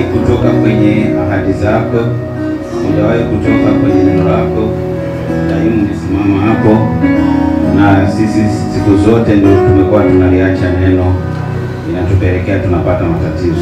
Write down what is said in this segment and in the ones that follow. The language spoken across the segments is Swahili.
kutoka kwenye ahadi zako, hujawahi kutoka kwenye neno lako, daima umesimama hapo, na sisi siku zote ndio tumekuwa tunaliacha neno, inatupelekea tunapata matatizo,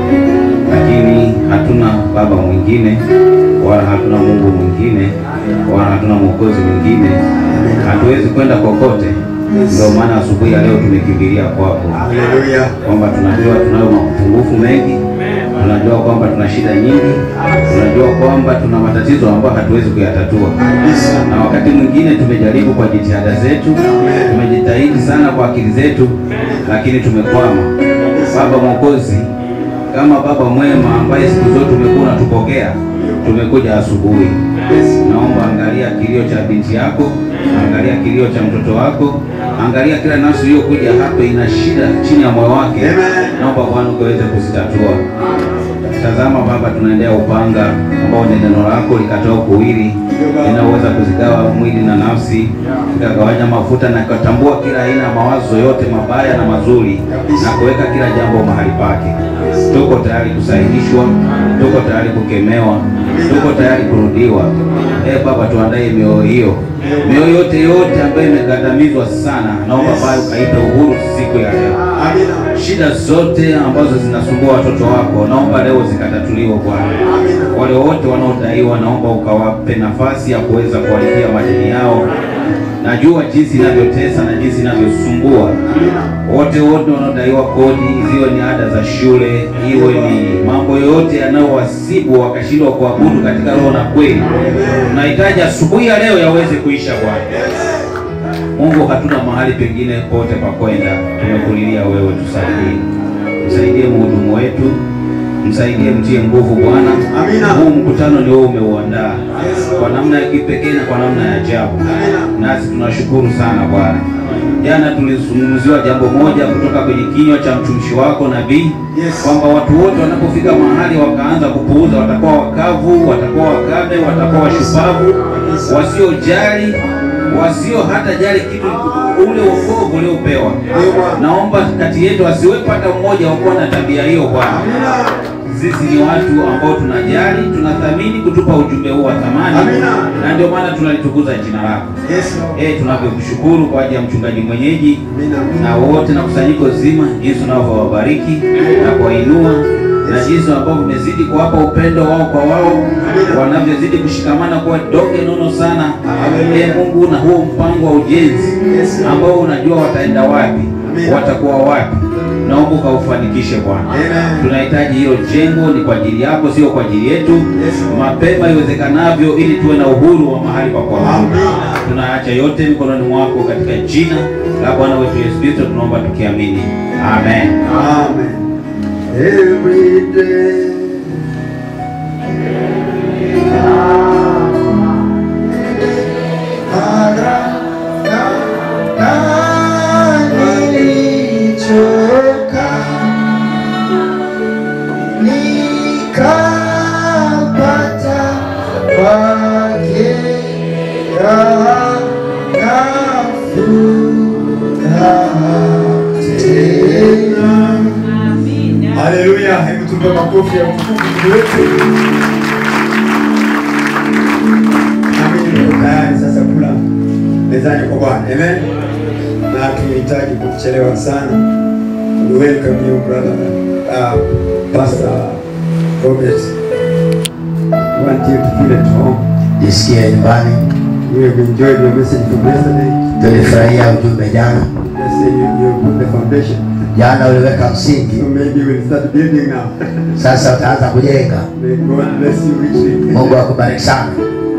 lakini hatuna baba mwingine wala hatuna Mungu mwingine wala hatuna mwokozi mwingine, hatuwezi kwenda kokote. Ndio maana asubuhi ya leo tumekimbilia kwako Haleluya. kwamba tunajua tunayo mapungufu mengi, tunajua kwamba tuna shida nyingi, tunajua kwamba tuna matatizo ambayo hatuwezi kuyatatua, na wakati mwingine tumejaribu kwa jitihada zetu, tumejitahidi sana kwa akili zetu, lakini tumekwama. Baba Mwokozi, kama baba mwema ambaye siku zote umekuwa unatupokea, tumekuja asubuhi. Naomba angalia kilio cha binti yako, angalia kilio cha mtoto wako, angalia kila nafsi iliyokuja hapa ina shida chini ya moyo wake. Naomba Bwana ukaweze kuzitatua. Tazama Baba, tunaendea upanga ambao ni neno lako likatoa kuwili linaweza kuzigawa mwili na nafsi, likagawanya mafuta na kutambua kila aina ya mawazo yote mabaya na mazuri, na kuweka kila jambo mahali pake. Tuko tayari kusaidishwa, tuko tayari kukemewa, tuko tayari kurudiwa. Eh Baba, tuandae mioyo hiyo, mioyo yote yote ambayo imegandamizwa sana, naomba Baba ukaipe uhuru siku ya leo. Amina. Shida zote ambazo zinasumbua watoto wako, naomba leo zikatatuliwe Bwana. Wale wote wanaodaiwa, naomba ukawape nafasi ya kuweza kuwalipia madeni yao. Najua jinsi inavyotesa na jinsi inavyosumbua wote wote wanaodaiwa kodi, ziwe ni ada za shule, iwe ni mambo yoyote yanayowasibu wakashindwa kuabudu katika roho na kweli. Tunahitaji asubuhi ya leo yaweze kuisha Bwana. Mungu, hatuna mahali pengine pote pa kwenda, tumekulilia wewe, tusaidie, msaidie mhudumu wetu, msaidie, mtie nguvu Bwana. Amina. Huu mkutano ni wewe umeuandaa kwa namna ya kipekee na kwa namna ya ajabu, nasi tunashukuru sana Bwana. Jana tulizungumziwa jambo moja kutoka kwenye kinywa cha mtumishi wako nabii Yes. kwamba watu wote wanapofika mahali wakaanza kupuuza, watakuwa wakavu, watakuwa wakame, watakuwa washupavu, wasiojali, wasio hata jali kitu ule wokovu uliopewa. Naomba kati yetu asiwepo hata mmoja wa kuwa na tabia hiyo Bwana. Sisi ni watu ambao tunajali, tunathamini kutupa ujumbe huu wa thamani, Amina. na ndio maana tunalitukuza jina lako. Yes, Lord. Eh, tunavyokushukuru kwa ajili ya mchungaji mwenyeji Amina. na wote na kusanyiko zima, jinsi unavyowabariki na kuwainua na jinsi ambavyo umezidi kuwapa upendo wao kwa wao, wanavyozidi kushikamana kuwa donge nono sana. Ee Mungu, na huo mpango wa ujenzi ambao unajua wataenda wapi, watakuwa wapi, naomba ukaufanikishe Bwana. Amen. Tunahitaji hilo jengo, ni kwa ajili yako, sio kwa ajili yetu, mapema iwezekanavyo, ili tuwe na uhuru wa mahali pa kuabudu. Amina. Tunaacha yote mikononi mwako katika jina la Bwana wetu Yesu Kristo, tunaomba tukiamini, amen. Amen. Every day. Mara na na nilichoka nikapata kwake raha na furaha tena. Haleluya, hebu tupe makofi ya utukufu Mungu wetu. Nami niko tayari sasa kula mezani kwa Bwana. Amen. Na tunahitaji kuchelewa sana. We welcome you brother uh, Pastor Robert. We want you to feel at home. Jisikie nyumbani. We have enjoyed your message from yesterday. Tulifurahia ujumbe jana. Yesterday you, you put the foundation. Jana uliweka So msingi, maybe we'll start building now. sasa utaanza kujenga. May God bless you richly. Mungu akubariki sana.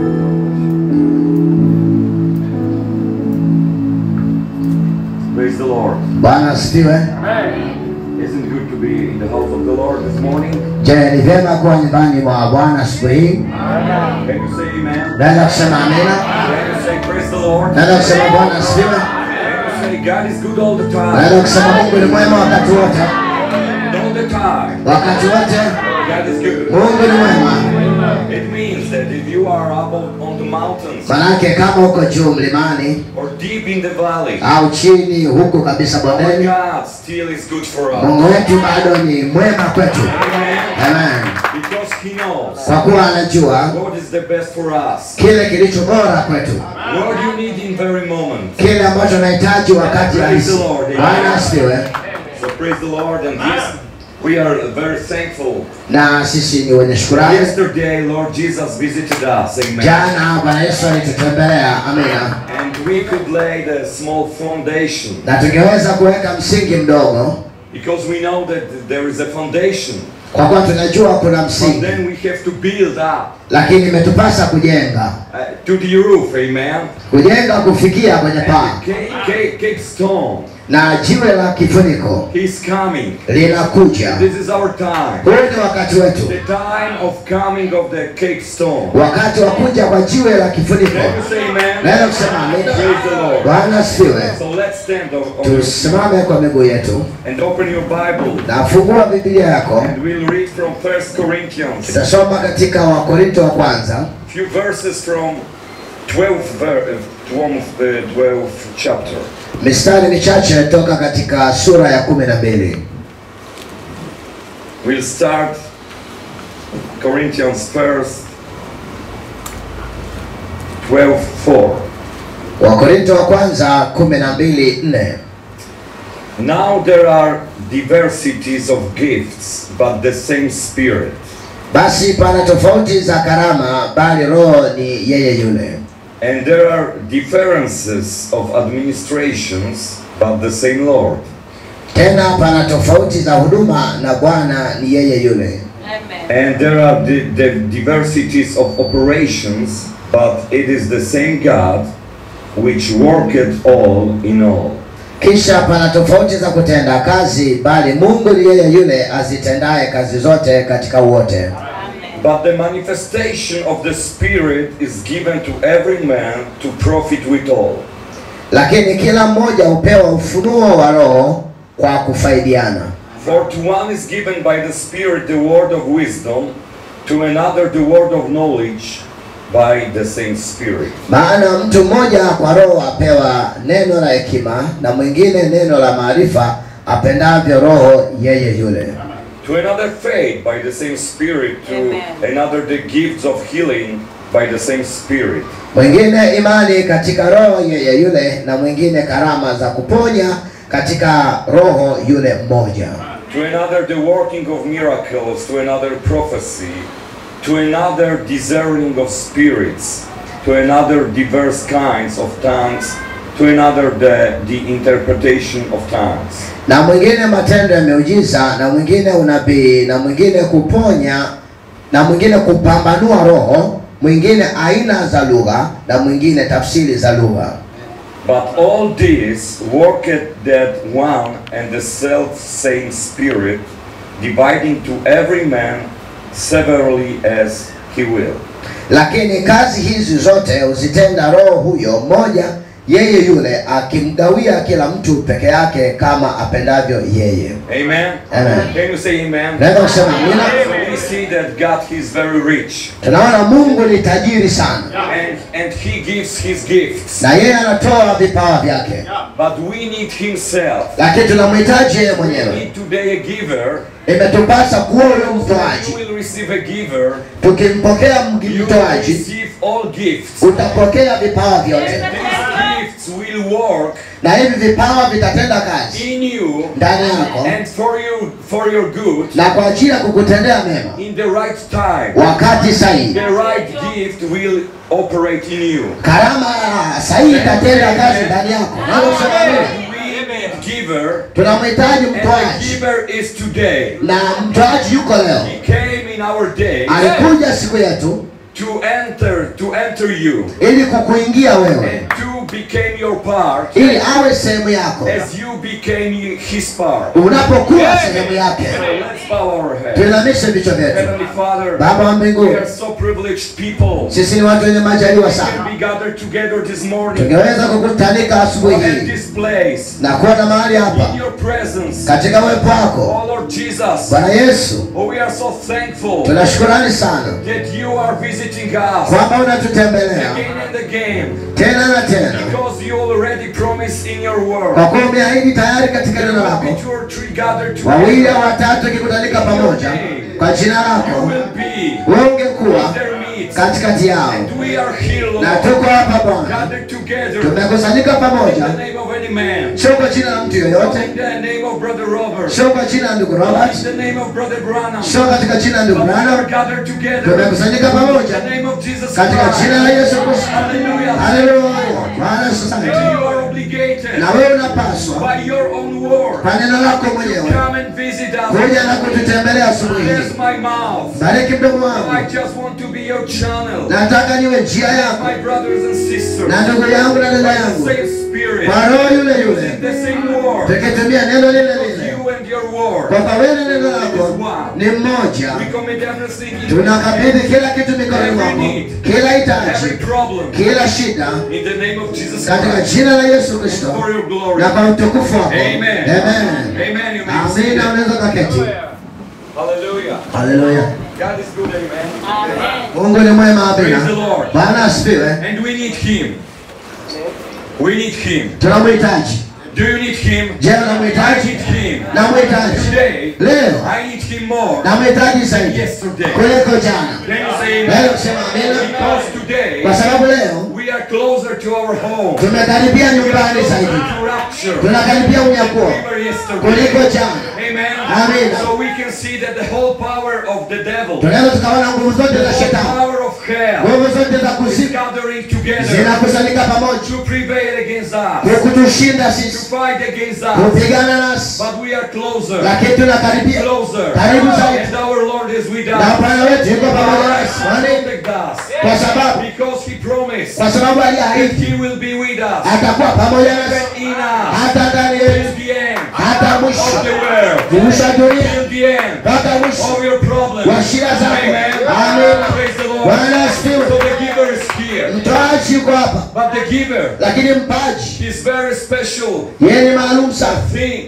Praise the Lord. Bwana asifiwe. Isn't it good to be in the house of the Lord this morning? Je, ni vyema kuwa nyumbani mwa Bwana asubuhi hii? Can you say amen? Naweza kusema amina. Can you say praise the Lord? Naweza kusema Bwana asifiwe. Can you say God is good all the time? Naweza kusema Mungu ni mwema wakati wote. All the time. Wakati wote God is good. Mungu ni mwema. It means that if you are up on on the mountains Manake kama uko juu mlimani or deep in the valley, au chini huku kabisa our bondeni, God still is good for us. Mungu wetu bado ni mwema kwetu. Amen. Amen. He knows kwa kuwa anajua what is the best for us, kile kilicho bora kwetu, what you need in very moment. kile ambacho anahitaji wakati halisi. Bwana asifiwe. So praise the Lord, and yes, we are very thankful. Na sisi ni wenye shukurani. Yesterday, Lord Jesus visited us, amen. Jana Bwana Yesu alitutembelea, amina, And we could lay the small foundation na tungeweza kuweka msingi mdogo, because we know that there is a foundation, kwa kuwa tunajua kuna but msingi, then we have to build up lakini imetupasa kujenga, uh, to the roof, amen. kujenga kufikia kwenye And paa, the cake, cake, cake stone, na jiwe la kifuniko he's coming. linakuja. This is our time. Huu ni wakati wetu, The time of coming of the cake stone. wakati wa kuja kwa jiwe la kifuniko. Can you say amen? Naweza kusema amina. Praise the Lord. Bwana asifiwe. So let's stand on, on your, Tusimame kwa miguu yetu and open your Bible. na fungua Biblia yako. And we'll read from First Corinthians. Tutasoma katika Wakorinto wa kwanza few verses from 12th, ver- uh, 12th, uh, 12th chapter. mistari michache toka katika sura ya kumi na mbili. We'll start Corinthians first, 12 4. Wakorinto wa kwanza kumi na mbili nne. Now there are diversities of gifts, but the same Spirit. Basi pana tofauti za karama, bali Roho ni yeye yule. And there are differences of administrations, but the same Lord. Tena pana tofauti za huduma, na Bwana ni yeye yule. Amen. And there are the, the diversities of operations, but it is the same God which worketh all in all. Kisha pana tofauti za kutenda kazi, bali Mungu ni yeye yule azitendaye kazi zote katika wote. Amen. But the manifestation of the Spirit is given to every man to profit withal. Lakini kila mmoja hupewa ufunuo wa Roho kwa kufaidiana. For to one is given by the Spirit the word of wisdom, to another the word of knowledge by the same Spirit. Maana mtu mmoja kwa Roho apewa neno la hekima, na mwingine neno la maarifa, apendavyo Roho yeye yule. To another faith by the same Spirit, to Amen. another the gifts of healing by the same Spirit. Mwingine imani katika Roho yeye yule, na mwingine karama za kuponya katika Roho yule mmoja. To another the working of miracles, to another prophecy, to another discerning of spirits, to another diverse kinds of tongues, to another the, the interpretation of tongues. na mwingine matendo ya miujiza, na mwingine unabii, na mwingine kuponya, na mwingine kupambanua roho, mwingine aina za lugha, na mwingine tafsiri za lugha. But all this worketh that one and the self same Spirit, dividing to every man severally as he will. Lakini kazi hizi zote huzitenda Roho huyo mmoja, yeye yule, akimgawia kila mtu peke yake kama apendavyo yeye. Amen? Amen. Can you say amen? Naweza kusema amina. So we see that God is very rich. Tunaona Mungu ni tajiri sana, And, and he gives his gifts. na yeye anatoa vipawa vyake, But we need himself. lakini tunamhitaji yeye We mwenyewe. need today a giver. Imetupasa kuwa yule You mtoaji. will receive a giver. Tukimpokea You will mtoaji, receive all gifts. utapokea vipawa vyote, These gifts will work na hivi vipawa vitatenda kazi in you ndani yako and for you for your good na kwa ajili ya kukutendea mema in the right time. wakati sahihi. The right gift will operate in you. Karama sahihi itatenda kazi ndani yako. Naweza kusema amina. We need giver. Tunamhitaji And the mtoaji, giver is today. na mtoaji yuko leo, He came in our day alikuja siku yetu to enter to enter you ili kukuingia wewe, and to became your part ili awe sehemu yako as you became his part. unapokuwa sehemu yake. So let's bow our heads. Tuinamishe vichwa vyetu. Heavenly Father, Baba wa we mbinguni, are so privileged people. sisi ni watu wenye majaliwa We can sana, be gathered together this morning tungeweza kukutanika asubuhi at hii this place na kuwa na mahali in hapa your your presence. katika uwepo wako Oh Lord Jesus. bwana yesu Oh, we are so thankful tuna shukurani sana that you are visiting us kwamba unatutembelea again and again tena na tena because you already promised in your word. kwa kuwa umeahidi tayari katika There neno will lako be two or three gathered wawili au together. watatu ikikutanika pamoja kwa jina You lako will be wewe ungekuwa in their midst. katikati yao And we are here, na Lord, tuko hapa bwana gathered together tumekusanyika in pamoja the name of any man. sio kwa jina la mtu Not yoyote in the name of Brother Robert. sio kwa jina la ndugu Not robert in the name of Brother Branham. sio katika jina la But ndugu we are branham gathered together tumekusanyika in pamoja the name of Jesus katika jina la Christ. yesu kristo Hallelujah. haleluya bwana yesu And asante you are obligated na wewe unapaswa by your own word kwa neno lako to mwenyewe come and visit us. kuja na kututembelea asubuhi Bless hii my mouth. bariki mdomo I wangu just want to be your channel. nataka niwe njia yako My brothers and sisters. na ndugu yangu na dada By the yangu same spirit. kwa roho yule Using yule the same word. tukitumia neno lile lile You and your word. kwamba wewe na neno lako ni mmoja We commit everything in tunakabidhi kila kitu mikononi mwako kila every hitaji problem kila shida in the name of Jesus katika Christ. jina la yesu kristo For your glory. na kwa utukufu wako Amen. Amen. Amen. You may be seated. amina unaweza kaketi Hallelujah. haleluya God is good, amen. mungu ni mwema Praise the amina Lord. bwana asifiwe And we need Him. We need Him. tunamhitaji Do you need Him? je I unamhitaji need Him. namhitaji Today, leo I need Him more namhitaji than zaidi yesterday. kuliko jana Can you say leo amen? kusema amina Because today, kwa sababu leo we are closer to our home. tumekaribia We are nyumbani closer zaidi to rapture. tunakaribia unyakuo We were yesterday. kuliko jana Amen. Amen. So we can see that the whole power of the devil, the tunaweza tukaona nguvu zote za whole shetani power of hell, nguvu zote za is kuzimu gathering together zinakusanyika pamoja to prevail against us, kutushinda to sisi fight against us. kupigana nasi But we are closer, lakini tunakaribia closer, karibu zaidi and our Lord is with na us. bwana wetu yuko pamoja nasi Kwa nini? Protect us, kwa sababu because He promised kwa sababu that aliahidi He will be with us, atakuwa pamoja nasi even in us, hata ndani yetu till the end hata of mwisho the world, kuisha dunia till the end mpaka mwisho of your problems. wa shida zako Amen. Amen. Praise the Lord. bwana So asifiwe the giver is here, mtoaji yuko hapa but the giver lakini mpaji is very special. yeye ni maalum sana Think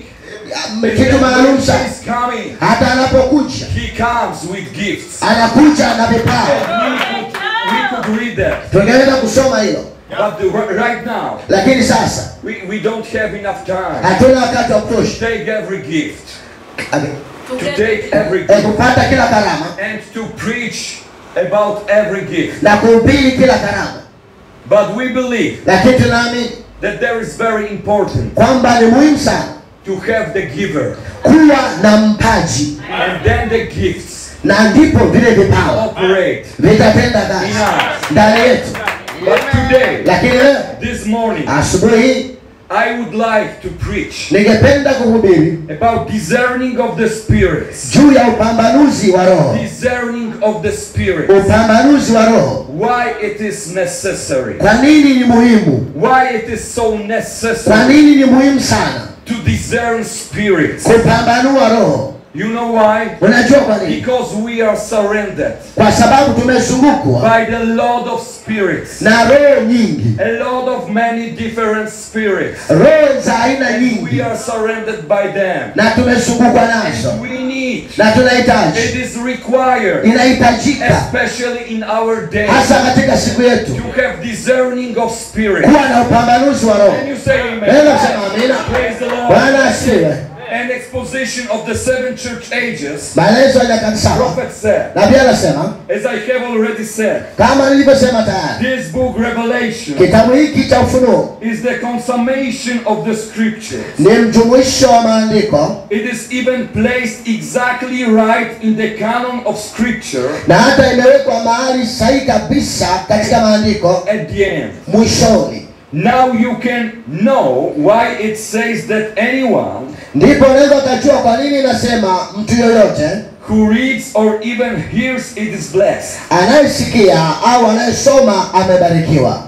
kitu maalum He sana is coming. hata anapokuja He comes with gifts. anakuja na vipawa We could, we could read that, tungeweza kusoma hilo but the, right now lakini sasa we, we don't have enough time hatuna wakati wa to kutosha take every gift, Ame- to take every eh, gift, kupata kila karama and to preach about every gift. na kuhubiri kila karama But we believe lakini tunaamini that there is very important kwamba ni muhimu sana to have the giver, kuwa na mpaji and then the gifts na ndipo vile vipawa operate vitatenda in kazi us. ndani yetu But today, lakini leo this morning, asubuhi hii I would like to preach ningependa kuhubiri about discerning of the spirits. juu ya upambanuzi wa roho Discerning of the spirits. upambanuzi wa roho Why it is necessary. kwa nini ni muhimu Why it is so kwa necessary nini ni muhimu sana to discern spirits. kupambanua roho You know why? unajua kwa nini Because we are surrendered kwa sababu tumezungukwa by the Lord of spirits. na roho nyingi A lot of many different spirits. roho za aina And nyingi we are surrendered by them. na tumezungukwa nazo And we need, na it tunahitaji is required, inahitajika especially in our day, hasa katika siku yetu to have discerning of spirits. kuwa na upambanuzi wa roho Can you say amen? naweza kusema amina Praise the Lord. bwana asiwe An exposition of the seven church ages. maelezo ya nyakati saba Prophet said, na pia anasema as I have already said, kama nilivyosema tayari this book Revelation kitabu hiki cha ufunuo is the consummation of the scriptures. ni mjumuisho wa maandiko It is even placed exactly right in the canon of scripture na hata imewekwa mahali sahihi kabisa katika maandiko at the end. mwishoni Now you can know why it says that anyone ndipo unaweza ukajua kwa nini inasema mtu yoyote who reads or even hears it is blessed. anayesikia au anayesoma amebarikiwa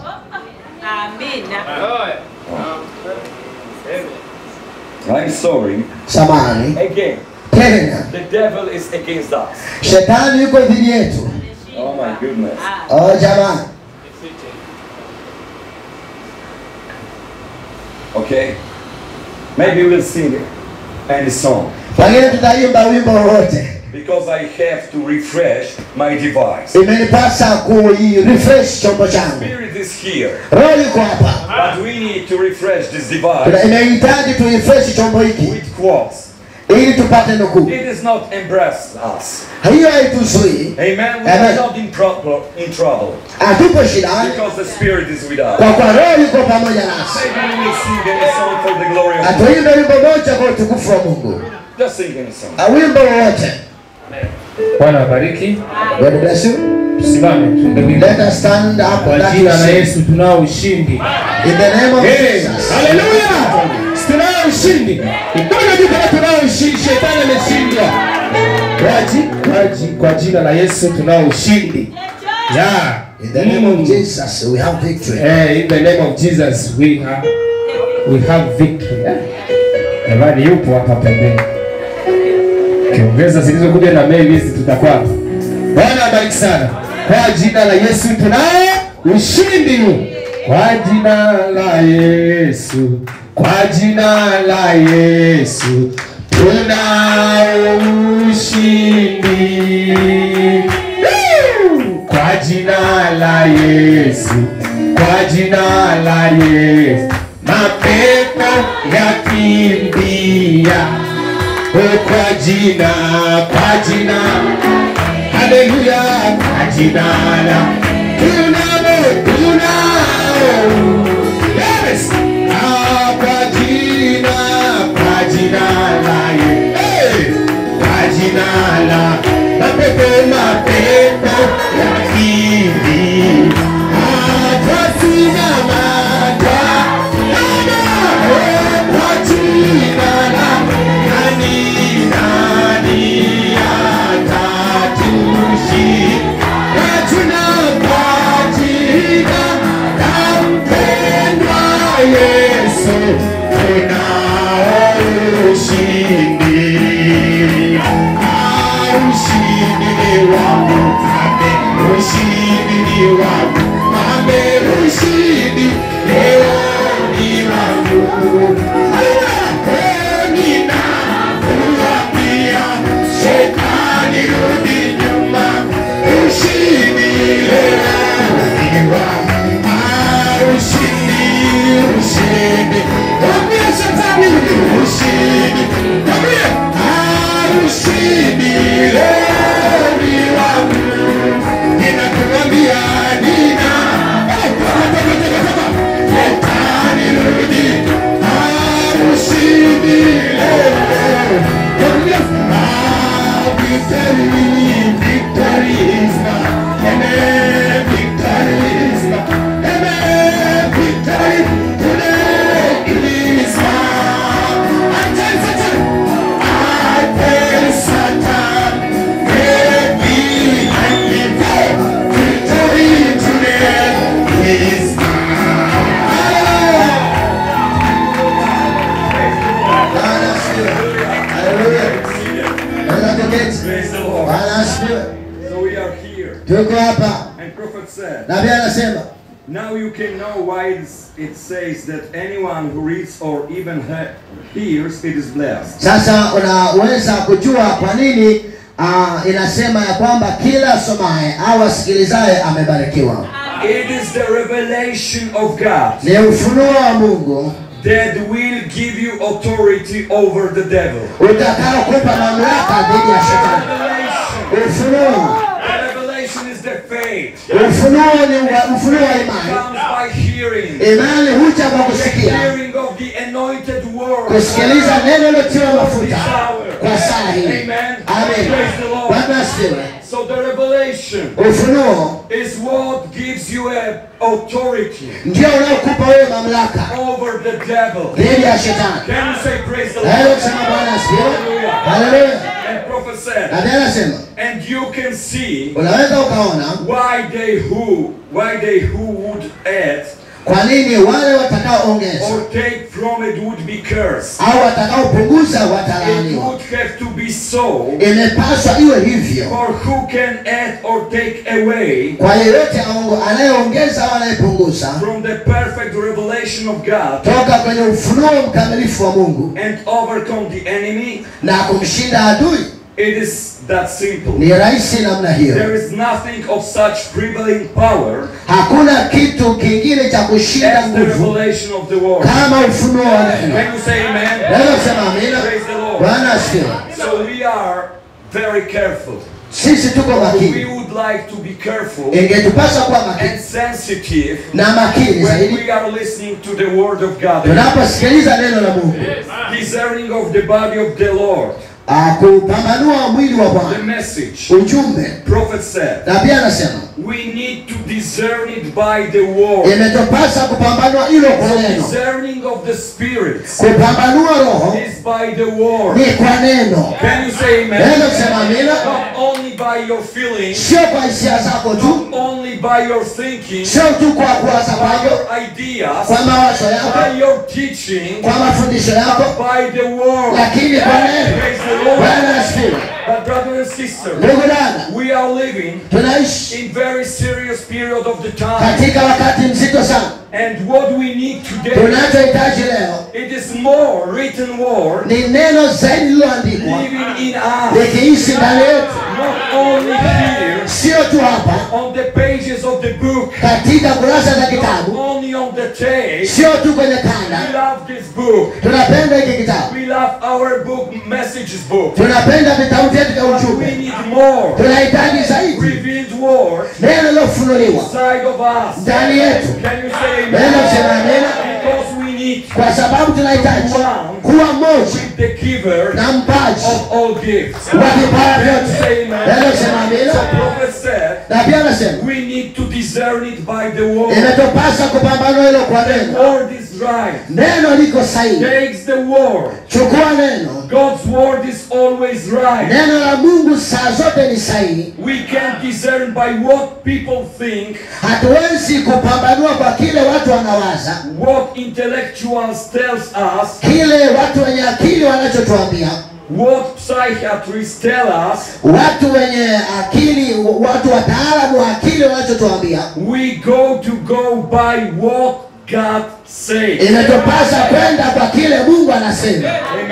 Amina. I'm sorry. samani Again, tena the devil is against us. shetani yuko dhidi yetu Oh my goodness. oh jamani Okay? Maybe we'll sing it. any song Pengine tutaimba wimbo wowote. because I have to refresh my device. Imenipasa kui-refresh chombo changu. Spirit is here, Roho iko hapa. but we need to refresh this Tuna- device Inahitaji tu-refresh chombo hiki with quotes. ili tupate nukuu. It does not embrace us. Hiyo haituzuii, Amen. We Amen. are not in, pro- in trouble hatupo shidani because the Spirit is with us. kwa kuwa Roho yuko pamoja nasi. Maybe we will sing any song for the glory of God. Atuimbe wimbo moja kwa utukufu wa Mungu, Just sing any song. Ah, wimbo wowote. Bwana wabariki. God bless you. Tusimame tuimbe wimbo. Let us stand up Kwa that jina we la sing. Yesu tunao ushindi. In the name of Hey, Jesus. haleluya! Tunao ushindi. Ikono juu kama tunao ushindi, shetani ameshindwa. Kwa ji- kwa ji- Kwa jina la Yesu tunao ushindi. Yeah. In the name Mm. of Jesus, we have victory. Eh, in the name of Jesus we have we have victory. Eh? Jamani yupo hapa pembeni. Kiongeza zilizokuja na mail hizi tutakuwa. hapa. Bwana abariki sana. Kwa jina la Yesu tunao ushindi. Kwa jina la Yesu. Kwa jina la Yesu tunao ushindi. Woo! Kwa jina la Yesu, kwa jina la Yesu, mapepo yakimbia. Oh, kwa jina, kwa jina, haleluya, kwa jina la tunao, tunao, yes, ah, kwa jina, kwa jina la Yesu, hey! kwa jina la mapepo mapepo yakimbi atasimama kwa jina la nani nani atatushi kwa jina kwa jina la mpendwa Yesu tunao ushindi ushindi ni wangu ame ushindi ni wangu ame ushindi leo ni wangu leo ninakuambia shetani rudi nyuma ushindi leo ni wangu Ah, ushindi ushindi mwambie shetani ushindi mwambie ah, ushindi leo ni wangu ninakuambia nina Eh, toka, toka, toka, toka. shetani rudi Ah, ushindi leo Mwambie, ah, victory victory is mine Amen, victory is mine Amen, victory today is mine I tell Satan, I tell Satan, get behind me Victory today is mine Bwana asifiwe. Haleluya. Naweza kuketi. Praise the Lord. Bwana asifiwe. So we are here. Tuko hapa. And prophet said, Nabii anasema Now you can know why it's- it says that anyone who reads or even he- hears it is blessed. sasa unaweza kujua kwa nini uh, inasema ya kwamba kila asomaye au asikilizaye amebarikiwa. It is the revelation of God Ni ufunuo wa Mungu that will give you authority over the devil. utakaokupa mamlaka dhidi ya shetani. Revelation. Ufunuo, The revelation is the faith. ufunuo ni uwa- ufunuo wa imani. comes by hearing. Imani huja kwa The kusikia, hearing of the anointed word. kusikiliza neno lotiwa mafuta This hour. kwa saa hii. Amen. Amen. Praise the Lord. Bwana asifiwe. So the revelation Ufunuo is what gives you a authority ndio unaokupa wewe mamlaka over the devil. dhidi ya shetani. Can you say praise the Naweza Lord? kusema Bwana asifiwe. Hallelujah. Haleluya. And prophet said, Nabii anasema and you can see unaweza ukaona why they who why they who would add kwa nini wale watakaoongeza or take from it would be cursed. au watakaopunguza It watalaaniwa would have to be so. imepaswa iwe hivyo For who can add or take away kwa yeyote aongo- anayeongeza au anayepunguza from the perfect revelation of God toka kwenye ufunuo mkamilifu wa mungu and overcome the enemy? na kumshinda adui It is that simple. ni rahisi namna hiyo There is nothing of such prevailing power hakuna kitu kingine cha kushinda as the nguvu revelation of the word. kama ufunuo wa neno Can you say amen? naweza kusema amina Praise the Lord. bwana asifiwe So we are very careful. sisi tuko We makini would like to be careful ingetupasa kuwa makini and sensitive na makini when zaidi we are listening to the word of God. tunaposikiliza neno la mungu Discerning of the body of the Lord. Ah, kupambanua mwili wa The bwana message. ujumbe Prophet said, na pia anasema we need to discern it by the word. imetupasa kupambanua hilo kwa neno Discerning of the spirits kupambanua roho is by the word. ni kwa neno Can you say amen? naweza kusema amina Not only by your feelings, sio kwa hisia zako tu not only by your thinking, sio tu kwa kuwaza by kwako your ideas, kwa mawazo yako by your teaching, kwa mafundisho yako by the word. lakini kwa neno Praise the Lord. bwana asifiwe But brother and sister, ndugu dada we are living tunaishi in very serious period of the time. katika wakati mzito sana And what we need today, tunachohitaji leo it is more written word ni neno zaidi lililoandikwa living in us. likiishi ndani yetu Not only here sio tu hapa on the pages of the book, katika kurasa za not kitabu only on the tape. sio tu kwenye We kanda love this book. tunapenda hiki kitabu We love our book, messages book. tunapenda vitabu vyetu vya But we ujumbe need more tunahitaji zaidi revealed word neno lilofunuliwa inside of us. ndani yetu Can you say neno kusema amen? amena Because we need kwa sababu tunahitaji kuwa mmoja with the giver na mpaji of all gifts. wa vipawa Can you say vyote amen? neno kusema So amina prophet said, na pia anasema we need to discern it by the word. imetupasa kupambanua hilo kwa The neno word is right. neno liko sahihi Takes the word. chukua neno God's word is always right. neno la mungu saa zote ni sahihi We can discern by what people think, hatuwezi kupambanua kwa kile watu wanawaza what intellectuals tells us, kile watu wenye akili wanachotuambia what psychiatrists tell us. watu wenye akili watu wataalamu wa akili wanachotuambia We go to go by what God says. imetupasa kwenda kwa kile mungu anasema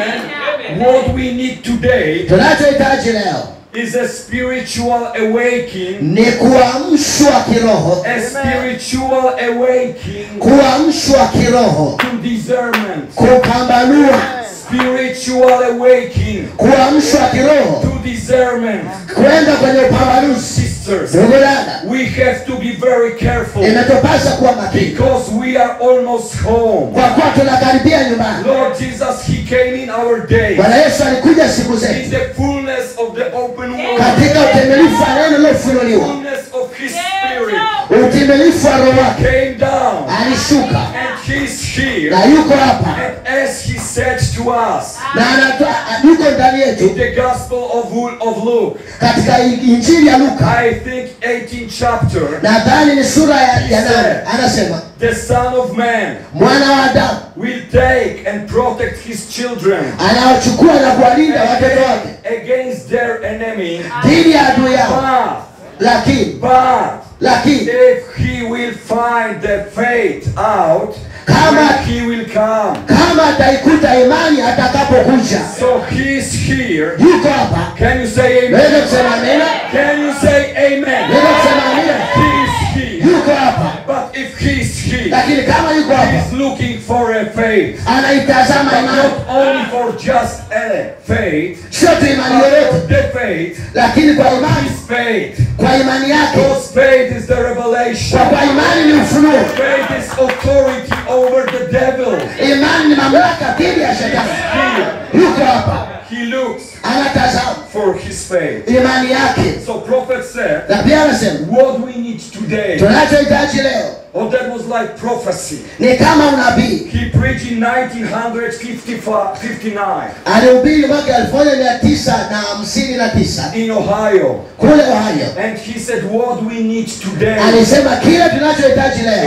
Amen. What we need today tunachohitaji leo is a spiritual awakening. ni kuamshwa kiroho A spiritual awakening kuamshwa kiroho to discernment. kupambanua Spiritual awakening kuamshwa kiroho to discernment. kwenda kwenye upambanuzi Sisters, ndugu dada we have to be very careful imetupasa kuwa makini because we are almost home. kwa kuwa tunakaribia nyumbani Lord Jesus, He came in our day bwana yesu alikuja siku in zetu the fullness of the open word, katika utimilifu wa neno lilofunuliwa fullness of His Spirit. utimilifu wa roho wake Came down alishuka and He's here. na yuko hapa And as He said to us na anatoa yuko ndani in yetu the Gospel of, of Luke, katika injili ya luka I think 18th chapter, nadhani ni sura ya, ya nane anasema the Son of Man mwana wa adamu will take and protect His children anaochukua na kuwalinda watoto wake against their enemy. dhidi ya adui yao But, lakini but lakini if he will find the faith out, Kama- when he will come. kama ataikuta imani atakapokuja So he's here. yuko hapa Can you say naweza amen? kusema amina Can you say amen? naweza kusema amina He's here. yuko hapa But if he's here, lakini kama yuko hapa he's looking for a faith. anaitazama But imani not only for just a faith, sio tu imani but yoyote for the faith, lakini kwa imani his faith. kwa imani yake Because faith is the revelation. kwa kwa imani ni ufunuo Faith is authority over the devil. imani ni mamlaka dhidi ya shetani Here, yuko hapa he looks anatazama for his faith. imani yake So prophet said, na pia anasema what we need today, tunachohitaji leo oh that was like prophecy. ni kama unabii He preached in 1959 alihubiri mwaka elfu moja mia tisa na hamsini na tisa in Ohio. kule ohio And he said, what we need today alisema kile tunachohitaji leo is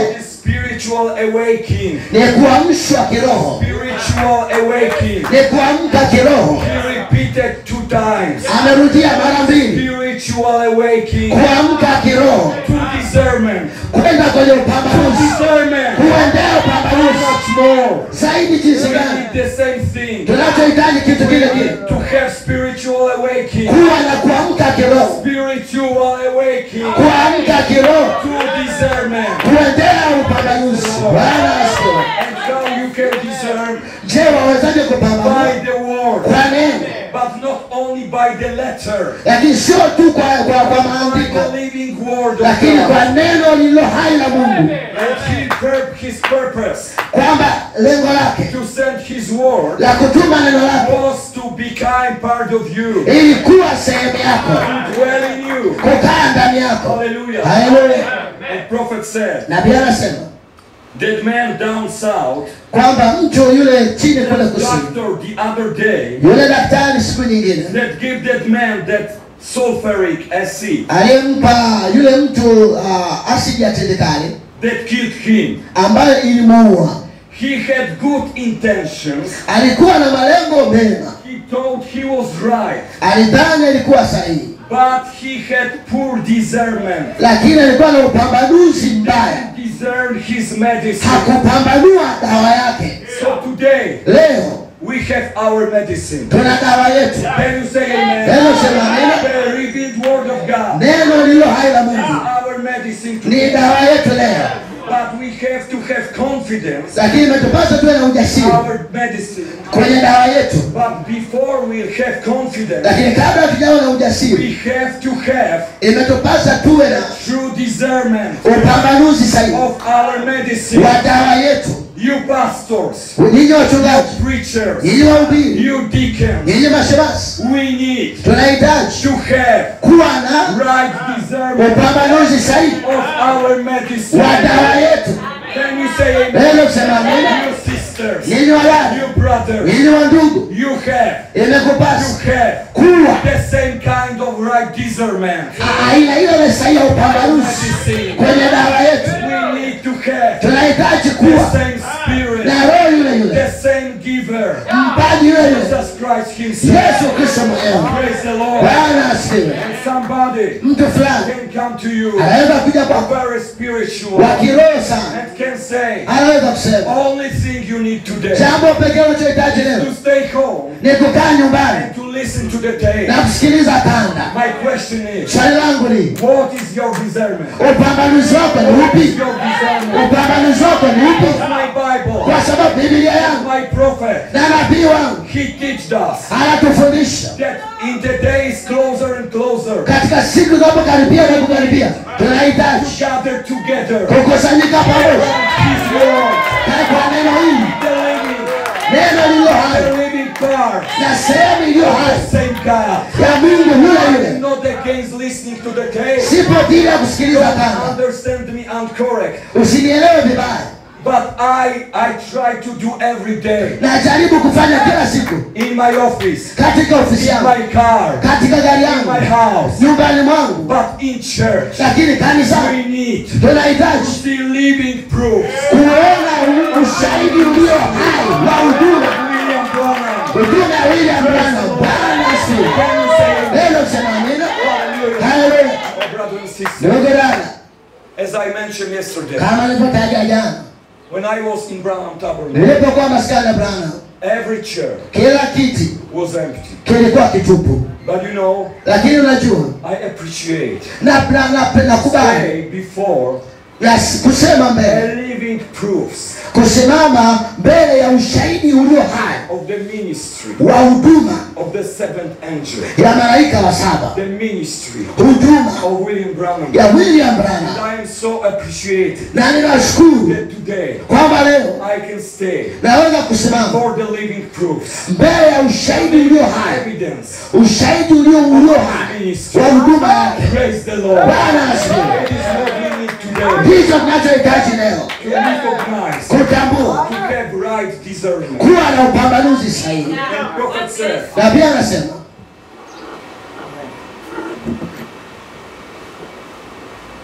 spiritual awakening. ni kuamshwa kiroho, Spiritual awakening. ni kuamka kiroho. He repeated two times. Amerudia mara mbili, Spiritual awakening. kuamka kiroho, To discernment. kwenda kwenye To upambanuzi, discernment. kuendea upambanuzi Much more. zaidi. Jinsi We gani need the same thing. tunachohitaji kitu We kile kile, need to have spiritual awakening. kuwa na kuamka kiroho, Spiritual awakening. kuamka kiroho, To discernment. kuendea upambanuzi. Bwana asifiwe. And how you can discern Je, wawezaje kupambanua by the word, kwa neno? but not only by the letter, Lakini sio tu kwa, kwa, kwa by maandiko, the living word of lakini God. kwa neno lililo hai la Mungu, And he pur- his purpose kwamba lengo lake to send his word la kutuma neno lake was to become part of you, ilikuwa sehemu yako, to dwell in you. kukaa ndani yako. Hallelujah. Haleluya! And prophet said, Nabii anasema that man down south, kwamba mtu yule chini kule kusini, doctor the other day, yule daktari siku nyingine that give that man that sulfuric acid aliyempa yule mtu uh, asidi ya tindikali that killed him. ambayo ilimuua, He had good intentions. alikuwa na malengo mema, He thought he was right, alidhani alikuwa sahihi, but he had poor discernment. lakini alikuwa na upambanuzi mbaya, He discerned his medicine. hakupambanua dawa yake. So today Leo we have our medicine. tuna dawa yetu, Can you say amen? Neno sema amina. The revealed word of God. neno lililo hai la is Mungu our medicine ni today. dawa yetu leo, But we have to have confidence lakini imetupasa tuwe na ujasiri our medicine. kwenye dawa yetu. But before we have confidence, Lakini kabla hatujawa na ujasiri, we have to have imetupasa tuwe na true discernment upambanuzi sahihi of our medicine. wa dawa yetu. You pastors, Nyinyi wachungaji, preachers, nyinyi wahubiri, you deacons, nyinyi mashemasi, we need tunahitaji to have kuwa na right discernment upambanuzi sahihi of our medicine. wa dawa yetu. Can you say amen? Neno kusema amina. You sisters, Nyinyi wadada, you brothers, nyinyi wa ndugu, you have, you imekupasa have kuwa the same kind of right discernment. aina ile ile sahihi ya upambanuzi kwenye dawa yetu. We need to have Tunahitaji the kuwa same spirit, na roho yule yule, the same giver, mpaji yule yule, Jesus Christ Himself. Yesu Kristo mwenyewe. Praise the Lord. Bwana asifiwe. And somebody Mtu fulani can come to you, anaweza kuja kwako very wa spiritual, kiroho sana, and can say, anaweza kusema only thing you need today jambo pekee unachohitaji leo to stay home ni kukaa nyumbani and to listen to the tape. na kusikiliza kanda. My question is, Swali langu ni what is your discernment? upambanuzi wako ni What is upi? your discernment? Upambanuzi wako ni upi? My Bible, Kwa sababu Biblia yangu my prophet, na nabii wangu he teaches us anatufundisha that in the days closer and closer, katika siku zinapokaribia na kukaribia, tunahitaji gather together kukusanyika pamoja His word, na kwa neno hili, the living, neno lililo hai the living part, na sehemu iliyo the hai same God. ya Mungu yule I'm yule. not against listening to the tape. Sipo dhidi ya kusikiliza Don't kanda, understand me incorrect. usinielewe vibaya. But I I try to do every day Najaribu kufanya kila siku in my office, katika ofisi in yangu, my car, katika gari in yangu, my house. nyumbani mwangu, But in church, lakini we kanisani need to tunahitaji see living proof. kuona u- ushahidi ulio hai wa huduma William Branham. huduma ya William Branham. Bwana asifiwe. Can you say amen? Neno kusema amina. Hallelujah. Haleluya. Oh, brother and sister, Ndugu dada, as I mentioned yesterday, kama nilivyotaja jana, when I was in Branham Tabernacle, nilipokuwa maskani ya Branham, every chair kila kiti was empty. kilikuwa kitupu, But you know, lakini unajua I appreciate na na na nakubali stay before Yes, kusema mbele, a living proofs kusimama mbele ya ushahidi ulio hai of the ministry wa huduma of the seventh angel, ya malaika wa saba, the ministry huduma of William Branham. ya William And Branham, I am so appreciated na ninashukuru that today kwamba leo I can stay naweza kusimama for the living proofs, mbele ya ushahidi ulio hai, evidence ushahidi ulio ulio of hai the ministry. wa huduma yake. Praise the Lord. Bwana asifiwe. It is what we need today Ndicho tunachohitaji leo, to recognize, kutambua, to have right discernment. kuwa na upambanuzi sahihi. And prophet said, Na pia anasema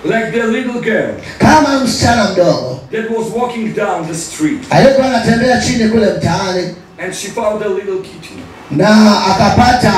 like the little girl kama msichana mdogo that was walking down the street aliyekuwa anatembea chini kule mtaani and she found a little kitty. na akapata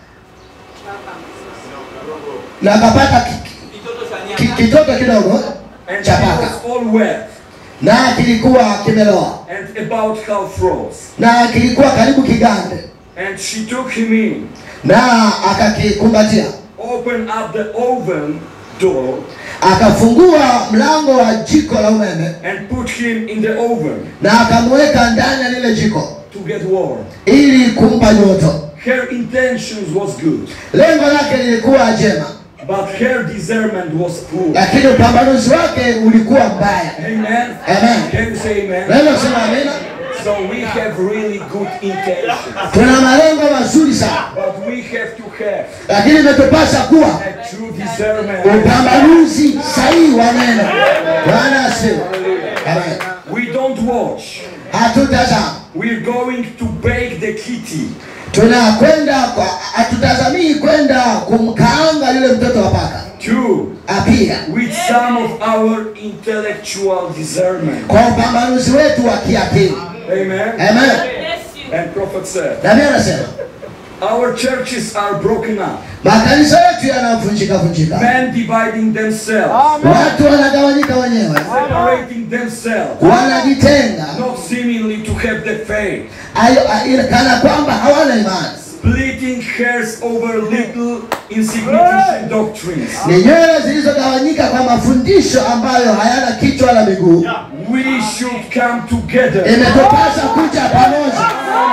na akapata ki- ki- kitoto kidogo And cha she paka was all wet na kilikuwa kimeloa and about half froze. na kilikuwa karibu kigande And she took him in, na akakikumbatia opened up the oven door, akafungua mlango wa jiko la umeme and put him in the oven na akamweka ndani ya lile jiko to get warm. ili kumpa joto Her intentions was good, lengo lake lilikuwa jema but her discernment was poor. lakini upambanuzi wake ulikuwa mbaya Amen. Amen. Can you say amen? naweza kusema amina So we have really good intentions, tuna malengo mazuri sana but we have to have lakini imetupasa kuwa a true discernment. upambanuzi sahihi wa neno bwana asifiwe Amen. We don't watch. hatutazama We're going to bake the kitty. tunakwenda kwa hatutazamii kwenda kumkaanga yule mtoto wa paka Two, apia with some of our intellectual discernment. kwa upambanuzi wetu wa kiakili Amen. amen And prophet said, nabii anasema our churches are broken up. makanisa yetu yanavunjika vunjika Men dividing themselves, watu wanagawanyika wenyewe separating themselves, wanajitenga not seemingly to have the faith, ayo- a- kana kwamba hawana imani splitting hairs over little insignificant doctrines. ni nywele zilizogawanyika kwa mafundisho ambayo hayana kichwa wala miguu We should come together imetupasa kuja pamoja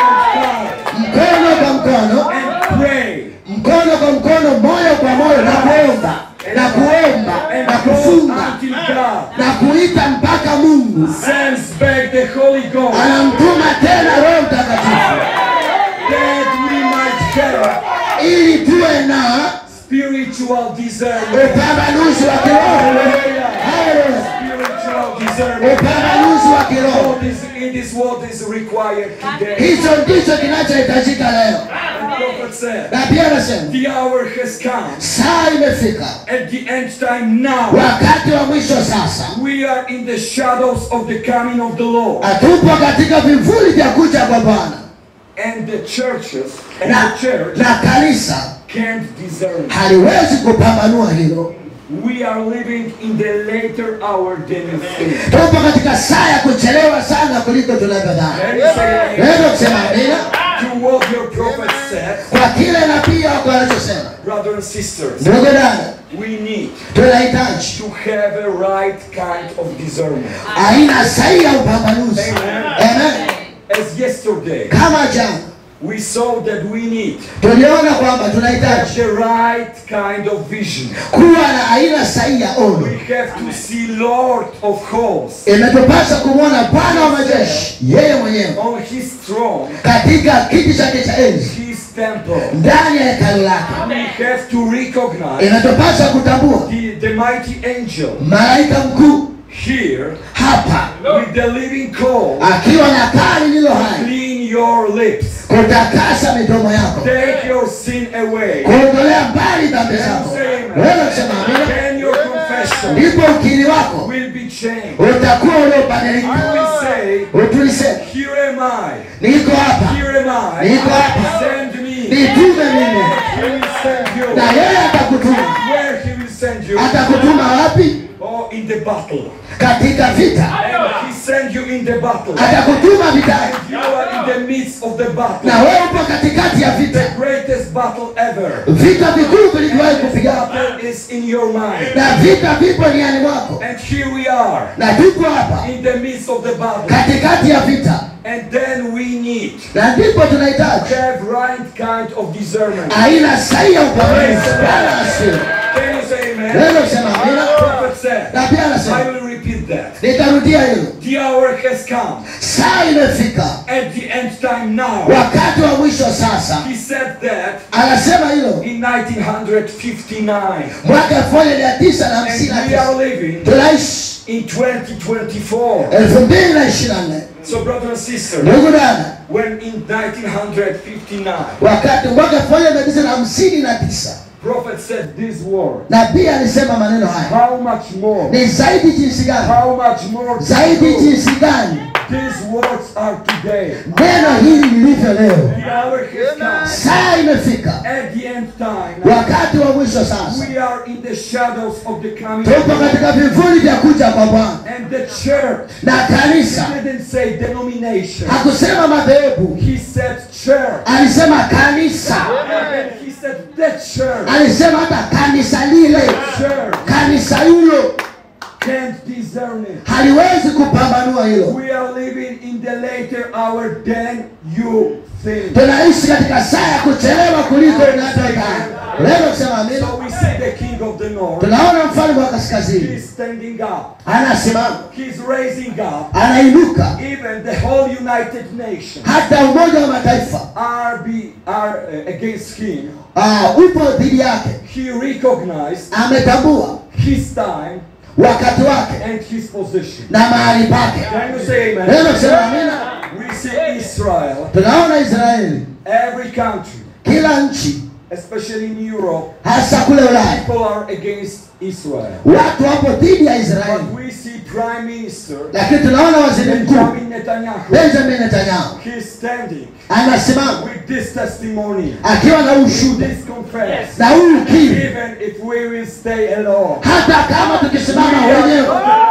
mkono kwa mkono and pray mkono kwa mkono moyo kwa moyo na kuomba na kuomba and na go kufunga until God na kuita mpaka mungu sends back the Holy Ghost anamtuma tena roho mtakatifu that we might have ili tuwe na spiritual discernment. upambanuzi wa kiroho Haleluya. Spiritual discernment. upambanuzi wa kiroho What is, it is what is required today. hicho ndicho kinachohitajika leo And prophet said, na pia anasema the hour has come. saa imefika At the end time now, wakati wa mwisho sasa we are in the shadows of the coming of the Lord. hatupo katika vivuli vya kuja kwa bwana And the churches and na, the church na kanisa can't discern. haliwezi kupambanua hilo We are living in the later hour than you think. tupo katika saa ya kuchelewa sana kuliko tunavyodhani Can you say amen? naweza kusema amina To what your prophet said, kwa kile nabii wako anachosema brothers and sisters, ndugu dada we need tunahitaji to have a right kind of discernment. aina sahihi ya upambanuzi Amen. Amen. As yesterday, kama jana we saw that we need tuliona kwamba to have tunahitaji the right kind of vision. kuwa na aina sahihi ya ono We have to see Lord of hosts imetupasa kumwona bwana wa majeshi yeye mwenyewe on his throne, katika kiti chake cha enzi his temple. ndani ya hekalu lake We have to recognize inatupasa kutambua the, the mighty angel malaika mkuu here hapa with the living coal. akiwa na kaa lililo hai Clean your lips. kutakasa midomo yako Take your sin away. kuondolea mbali dhambi zako wewe kusema amina Then your confession ndipo ukiri wako will be changed. utakuwa You uliobadilika will say, utulisema Here am I. niko hapa Here am I. Niko hapa. Send me. nitume mimi He will send you. na yeye atakutuma Where he will send you? atakutuma wapi Oh, in the battle. katika vita And he send you in the battle. atakutuma vitani You are in the midst of the battle. na wewe upo katikati ya vita The greatest battle ever. vita vikuu vilivyowahi kupigana Battle is in your mind. na vita vipo niani mwako And here we are na tupo hapa in the midst of the battle. katikati ya vita And then we need na ndipo to tunahitaji have right kind of discernment. aina sahihi ya upambanuzi Bwana asifiwe. Can you say amen? Naweza kusema amina Prophet said, na pia I anasema will repeat that. nitarudia hilo The hour has come. saa imefika At the end time now. wakati wa mwisho sasa He said that anasema hilo in 1959. mwaka elfu moja mia tisa na hamsini na And we are tisa living tunaishi in 2024. elfu mbili na ishirini na nne So brothers and sisters, ndugu dada when in 1959, wakati mwaka elfu moja mia tisa na hamsini na tisa prophet said these words. nabii alisema maneno haya How much more? ni zaidi jinsi gani How much more? zaidi jinsi gani These words are today. neno hili lilivyo leo The hour has come. saa imefika At the end time, wakati wa mwisho sasa we are in the shadows of the coming. tupo katika vivuli vya kuja kwa bwana And the church na kanisa he didn't say denomination. hakusema madhehebu He said church. alisema kanisa And he said the church. alisema hata kanisa lile Church kanisa hilo can't discern it. haliwezi kupambanua hilo We are living in the later hour than you think. tunaishi katika saa ya kuchelewa kuliko inavyodhani unaweza kusema amina So we see the king of the north. tunaona mfalme wa kaskazini He's standing up. anasimama He's raising up. anainuka Even the whole United Nations hata umoja wa mataifa are be are uh, against him. ah, upo dhidi yake He recognized ametambua his time wakati wake and his position. na mahali pake Can you say unaweza amen? kusema amina We see Israel, tunaona israeli every country, kila nchi especially in Europe, hasa kule ulaya people are against Israel. watu wapo dhidi ya israeli But we see Prime Minister lakini tunaona waziri mkuu Benjamin Netanyahu. benjamin netanyahu He's standing anasimama with this testimony, akiwa na ushuda this confess. na huu ukiri Even if we will stay alone, hata kama tukisimama wenyewe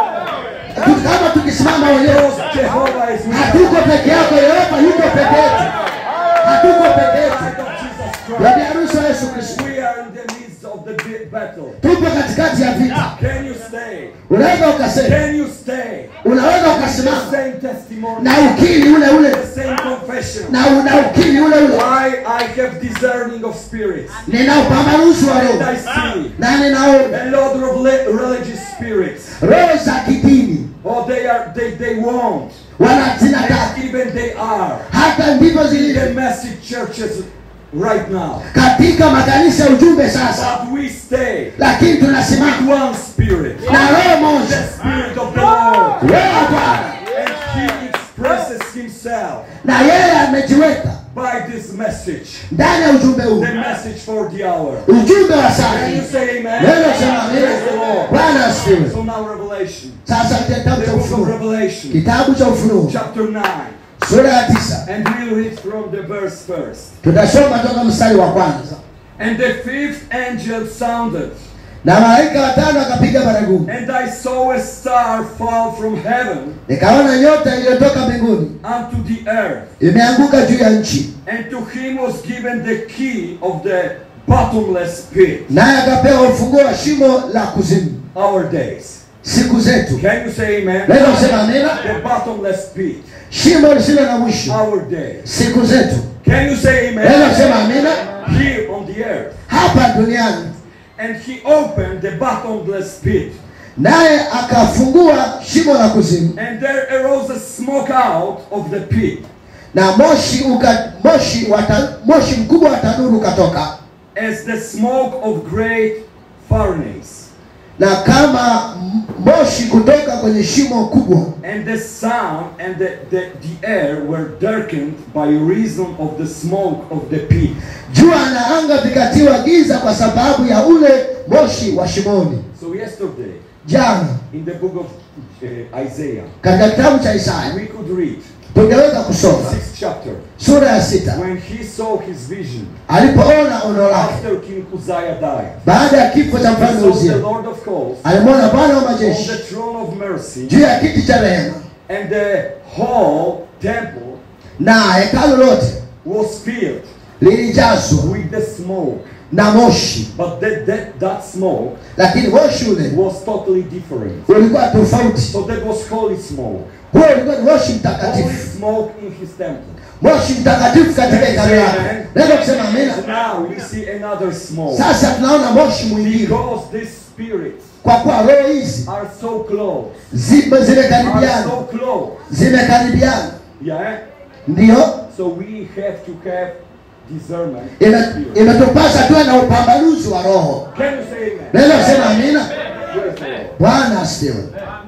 tu- kama tukisimama wenyewe because Jehovah is with us. hatuko peke yako yehova yuko peke yetu hatuko peke yetu Bride of Jesus bibi Christ. harusi wa yesu kristo We are in the midst of the bi- battle. tupo katikati ya vita Can you stay? unaweza ukasema Can you stay? unaweza The ukasimama same testimony, na ukiri ule ule the same confession. na una ukiri ule ule I, I have discerning of spirits. nina upambanuzi wa And roho I see na ninaona a lot of le- religious spirits. roho za kidini Oh, they are they, they won't. wanazinataka And even they are. hata ndivyo In the zilivyo message churches right now. katika makanisa ya ujumbe sasa But we stay lakini with tunasimama one spirit. na roho The moja spirit of the Lord. roho wa bwana And he expresses himself na yeye amejiweka by this message. ndani ya ujumbe huu The message for the hour. ujumbe wa saa Can you hii say amen? neno sema Praise the amina Lord. bwana asifiwe So now Revelation. sasa kitabu The cha book of ufunuo Revelation. kitabu cha ufunuo Chapter 9. sura ya tisa And we'll read from the verse first. tutasoma toka mstari wa kwanza And the fifth angel sounded, na malaika watano akapiga baragumu and I saw a star fall from heaven nikaona nyota iliyotoka mbinguni unto the earth. imeanguka juu ya nchi And to him was given the key of the bottomless pit. naye akapewa ufunguo wa shimo la kuzimu Our days. siku zetu Can you say amen? naweza kusema amina The bottomless pit. shimo lisilo na mwisho Our days. siku zetu Can you say naweza amen? kusema amina Here on the earth. hapa duniani And he opened the bottomless pit. naye akafungua shimo la kuzimu And there arose a smoke out of the pit, na moshi uka, moshi wata, moshi mkubwa wa tanuru ukatoka as the smoke of great furnace. na kama m- moshi kutoka kwenye shimo kubwa And the sun and the, the, the air were darkened by reason of the smoke of the pit. jua na anga vikatiwa giza kwa sababu ya ule moshi wa shimoni So yesterday, jana in the book of uh, Isaiah, katika kitabu cha isaya we could read tungeweza kusoma sixth chapter sura ya sita when he saw his vision alipoona ono lake after King Uzziah died. baada ya kifo cha He mfalme saw the uzia Lord of hosts alimwona bwana wa on majeshi the throne of mercy juu ya kiti cha rehema and the whole temple na hekalu lote was filled lilijazwa with the smoke. na moshi But that, that, that smoke lakini moshi ule was totally different. ulikuwa tofauti So that was holy smoke. huo ulikuwa ni moshi Holy mtakatifu smoke in his temple. moshi mtakatifu katika hekalu lake naweza kusema amina So now we see another smoke. sasa tunaona moshi mwingine Because these spirits kwa kuwa roho hizi are so close. zime Are zimekaribiana so close. zimekaribiana Yeah? ndio So we have to have discernment. of ime- spirit. imetupasa tuwe na upambanuzi wa roho Can you say amen? naweza kusema amina Praise the Lord. bwana asifiwe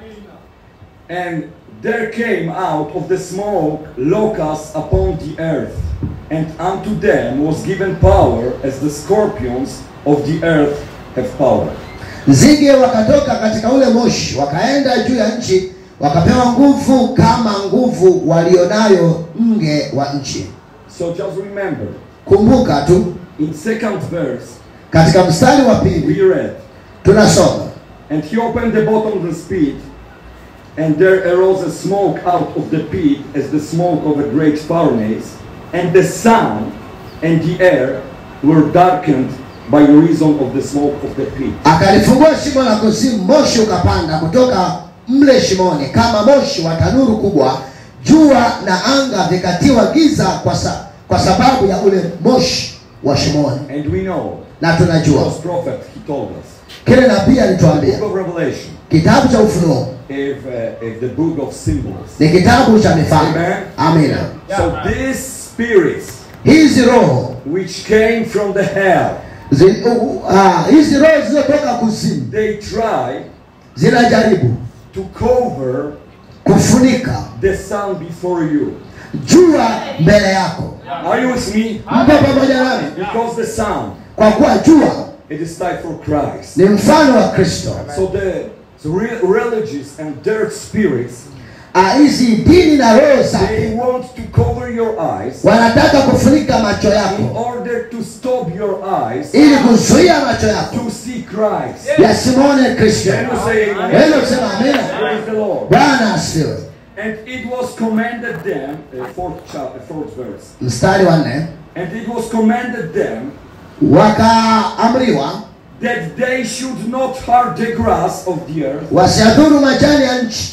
And there came out of the smoke locusts upon the earth, and unto them was given power as the scorpions of the earth have power. nzige wakatoka katika ule moshi wakaenda juu ya nchi wakapewa nguvu kama nguvu walionayo nge wa nchi So just remember, kumbuka tu in second verse, katika mstari wa pili we read, tunasoma And he opened the bottomless pit, and there arose a smoke out of the pit as the smoke of a great furnace, and the sun and the air were darkened by reason of the smoke of the pit. akalifungua shimo la kuzimu moshi ukapanda kutoka mle shimoni kama moshi wa tanuru kubwa jua na anga vikatiwa giza kwa, sa, kwa sababu ya ule moshi wa shimoni And we know, na tunajua because prophet, he told us, kile nabii the alituambia book of Revelation, kitabu cha ufunuo if, uh, if the book of symbols. ni kitabu cha mifano Amen. amina So these spirits hizi roho which came from the hell, zi, uh, uh, hizi roho zilizotoka kuzimu they try zinajaribu to cover kufunika the sun before you. jua mbele yako Are you with me? mpo pamoja nami Because the sun, kwa kuwa jua it is like for Christ. ni mfano wa kristo So the, the re- religious and dirt spirits, Ah, hizi dini na roho they zake want to cover your eyes wanataka kufunika macho in yako order to stop your eyes ili kuzuia macho yako to see Christ. yasimwone kristo Can you say amen? weza kusema amina Praise the Lord. bwana asiwe And it was commanded them, uh, fourth, chapter, fourth verse, mstari wa nne and it was commanded them wakaamriwa that they should not hurt the grass of the earth, wasiadhuru majani ya nchi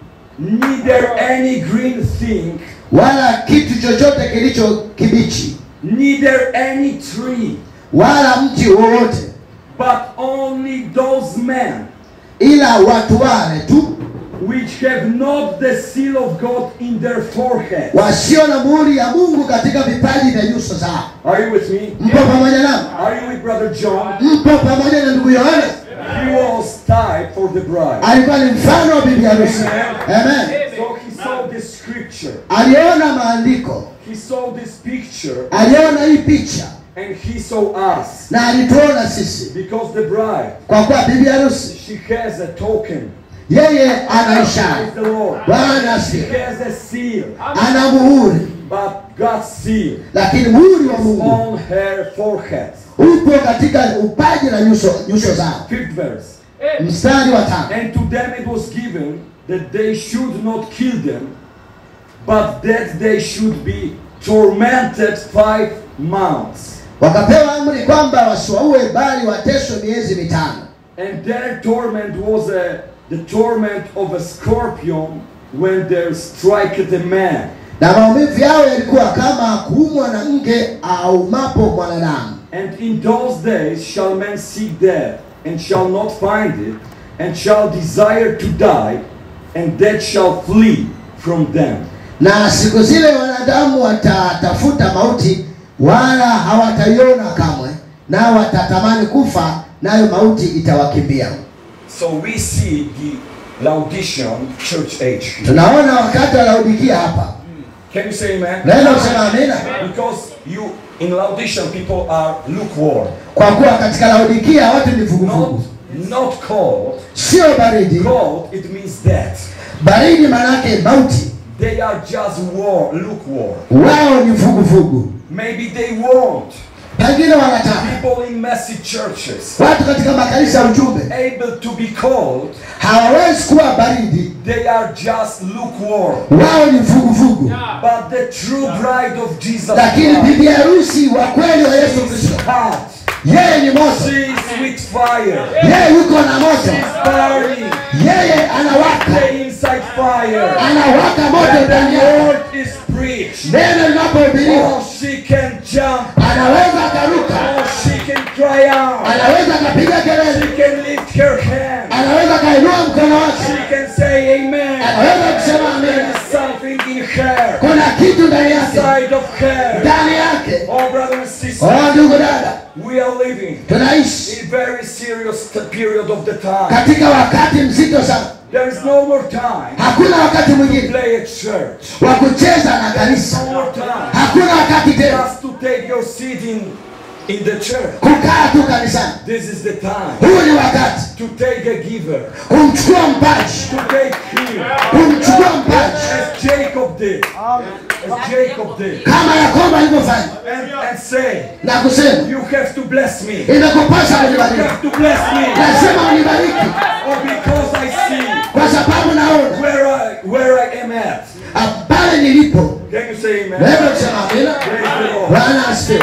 neither any green thing, wala kitu chochote kilicho kibichi neither any tree, wala mti wowote but only those men ila watu wale tu which have not the seal of God in their forehead. wasio na muhuri ya mungu katika vipaji vya nyuso zao Are you with me? mpo pamoja nami Are you with Brother John? mpo pamoja na ndugu yohane He was type for the bride. alikuwa ni mfano wa bibi harusi amen So he saw this scripture, aliona maandiko he saw this picture, aliona hii picha and he saw us. na alituona sisi Because the bride, kwa kuwa bibi harusi she has a token. yeye ana ishara Praise the Lord. bwana She asifiwe has a seal, ana muhuri but God's seal lakini muhuri wa is mungu on her forehead. upo katika upaji na nyuso nyuso zao Fifth verse. mstari wa tano And to them it was given that they should not kill them, but that they should be tormented five months. wakapewa amri kwamba wasiwaue bali wateswe miezi mitano And their torment was a, the torment of a scorpion when they strike the man. na maumivu yao yalikuwa kama kuumwa na nge aumapo mwanadamu And in those days shall men seek death, and shall not find it, and shall desire to die, and death shall flee from them. na siku zile wanadamu watatafuta mauti wala hawataiona kamwe nao watatamani kufa nayo mauti itawakimbia So we see the Laodicean church age. here. tunaona wakati wa laodikia hapa Can you say amen? naweza kusema amina Because you in Laodicean people are lukewarm, kwa kuwa katika laodikia watu ni vuguvugu not not cold. sio baridi Cold it means death. baridi manake mauti They are just war, lukewarm. wao ni vuguvugu Maybe they won't. pengine wanataka People in messy churches watu katika makanisa ya ujumbe able to be cold. hawawezi kuwa baridi They are just lukewarm. wao ni vuguvugu But the true bride of Jesus lakini Christ bibi harusi wa kweli wa yesu is kristo hot. yeye ni moto She is with fire. yeye yuko na moto She's burning. yeye anawaka Stay inside fire. anawaka moto When ndani the yake word is preached, neno linapohubiriwa oh, she can jump. anaweza akaruka Oh, she can cry out. anaweza akapiga She kelele can lift her hand. anaweza akainua mkono wake She can say amen. anaweza kusema There amina is something in her, kuna kitu ndani yake inside of her. ndani yake Oh, brother and sister, oh ndugu dada we are living tunaishi in very serious t- period of the time. katika wakati mzito sana There is no more time hakuna wakati to mwingine play at church. wa kucheza na There is kanisa no more time hakuna wakati tena just to take your seat in in the church. kukaa tu kanisani. This is the time Huu ni wakati to take a giver, kumchukua mpaji, to take him, kumchukua mpaji as Jacob did, as Jacob did, kama Yakobo alivyofanya and, and say, na kusema You have to bless me. imekupasa You kunibariki, have to bless me. lazima unibariki Or because I see kwa sababu naona where I where I am at. ah, pale nilipo. Can you say amen? Naweza kusema amina. Praise the Lord. Bwana asifiwe.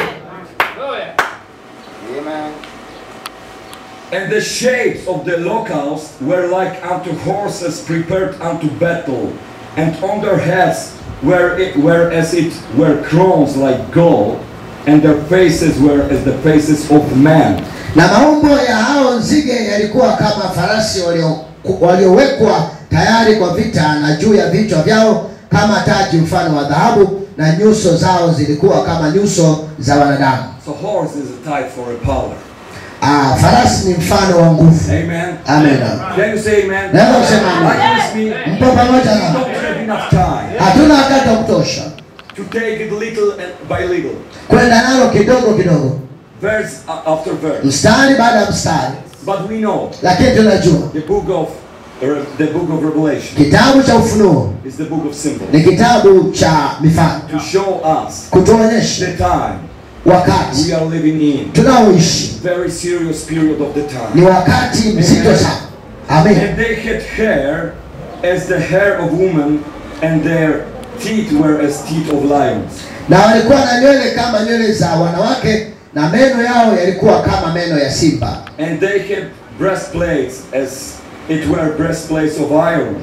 And the shapes of the locals were like unto horses prepared unto battle, and on their heads were, it, were as it were crowns like gold, and their faces were as the faces of men. Na maumbo ya hao nzige yalikuwa kama farasi walio- waliowekwa tayari kwa vita, na juu ya vichwa vyao kama taji mfano wa dhahabu, na nyuso zao zilikuwa kama nyuso za wanadamu. So horse is a type for a power. Ah, farasi ni mfano wa nguvu. Amen. Amen. Can you say amen? Naweza kusema Are amen. you with me? Mpo pamoja We na don't have enough time hatuna wakati wa kutosha to take it little and by little, kwenda nalo kidogo kidogo, verse a- after verse. mstari baada ya mstari, But we know lakini tunajua the book of the book of Revelation kitabu cha Ufunuo is the book of symbols ni kitabu cha mifano, to show us kutuonyesha the time wakati we are living in. tunaoishi Very serious period of the ni time. wakati mzito sana. Amen. And they had hair as the hair of woman, and their teeth were as teeth of lions. Na walikuwa na nywele kama nywele za wanawake na meno yao yalikuwa kama meno ya simba, And they had breastplates as it were breastplates of iron.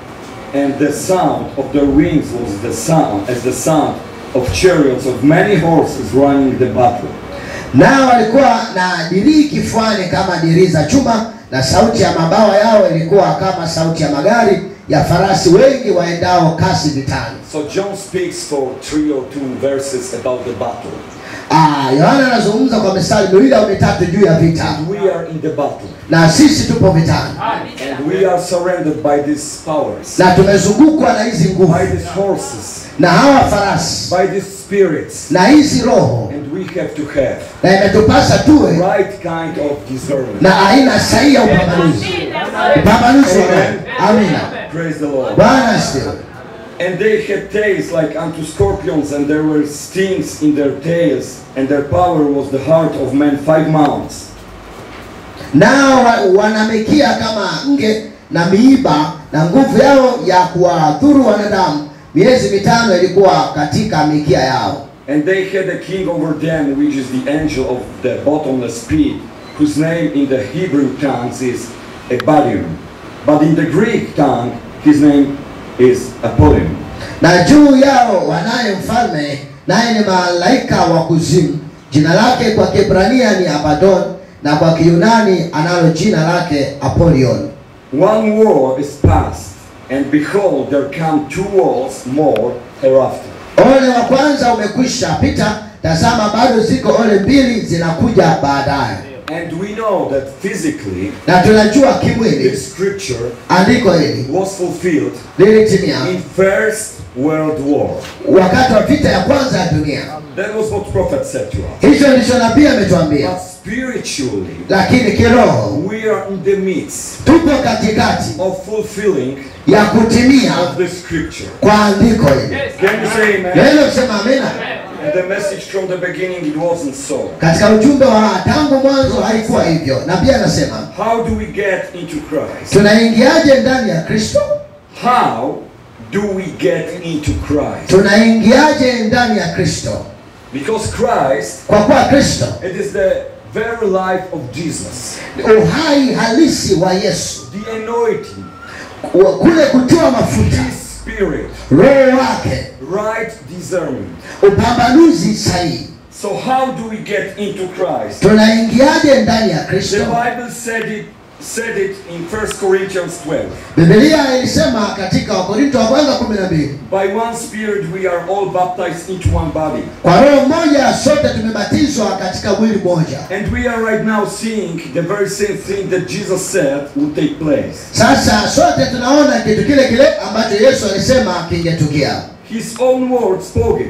And the sound of their wings was the sound as the sound of chariots of many horses running the battle. nao walikuwa na dirii kifuani kama dirii za chuma, na sauti ya mabawa yao ilikuwa kama sauti ya magari ya farasi wengi waendao kasi vitani. So John speaks for three or two verses about the battle. Ah, Yohana anazungumza kwa mistari miwili au mitatu juu ya vita, And we are in the battle. na sisi tupo vitani And we are surrounded by these powers, na tumezungukwa na hizi nguvu by these horses, na hawa farasi by these spirits. na hizi roho, And we have to have na imetupasa tuwe right kind of discernment. na aina sahihi ya upambanuzi, upambanuzi wa roho. Amina. Praise the Lord. Bwana asifiwe. And they had tails like unto scorpions, and there were stings in their tails, and their power was the heart of man five mounts. Nao wa- wanamikia kama nge na miiba, na nguvu yao ya kuwadhuru wanadamu miezi mitano ilikuwa katika mikia yao. And they had a king over them, which is the angel of the bottomless pit, whose name in the Hebrew tongues is Abaddon. But in the Greek tongue, his name is Apollyon. Na juu yao wanaye mfalme, naye ni malaika wa kuzimu. Jina lake kwa Kiebrania ni Abaddon, na kwa Kiyunani analo jina lake Apolion. One war is past, and behold, there come two wars more hereafter. Ole wa kwanza umekwisha pita, tazama bado ziko ole mbili zinakuja baadaye. And we know that physically, Na tunajua kimwili this scripture andiko hili was fulfilled lilitimia in First World War. wakati wa vita ya kwanza ya dunia. That was what prophet said to us. Hicho ndicho nabii ametuambia, But spiritually, lakini kiroho we are in the midst tupo katikati of fulfilling ya kutimia of the scripture. kwa andiko hili. Can you say amen? Naweza kusema amina. And the message from the beginning, it wasn't so. Katika ujumbe wa tangu mwanzo haikuwa hivyo. Nabii anasema How do we get into Christ? tunaingiaje ndani ya Kristo? How do we get into Christ? Tunaingiaje ndani ya Kristo? Because Christ, Kwa kuwa Kristo it is the very life of Jesus. ni uhai halisi wa Yesu, The anointing, Wa- kule kutiwa mafuta, His Spirit, roho wake, right discernment. upambanuzi sahihi. So how do we get into Christ? Tunaingiaje ndani ya The Kristo? Bible said it said it in 1 Corinthians 12. Biblia ilisema katika Wakorinto wa kwanza 12, By one spirit we are all baptized into one body. kwa roho moja sote tumebatizwa katika mwili mmoja. And we are right now seeing the very same thing that Jesus said would take place. Sasa sote tunaona kitu kile kile ambacho Yesu alisema kingetukia. His own word spoke it.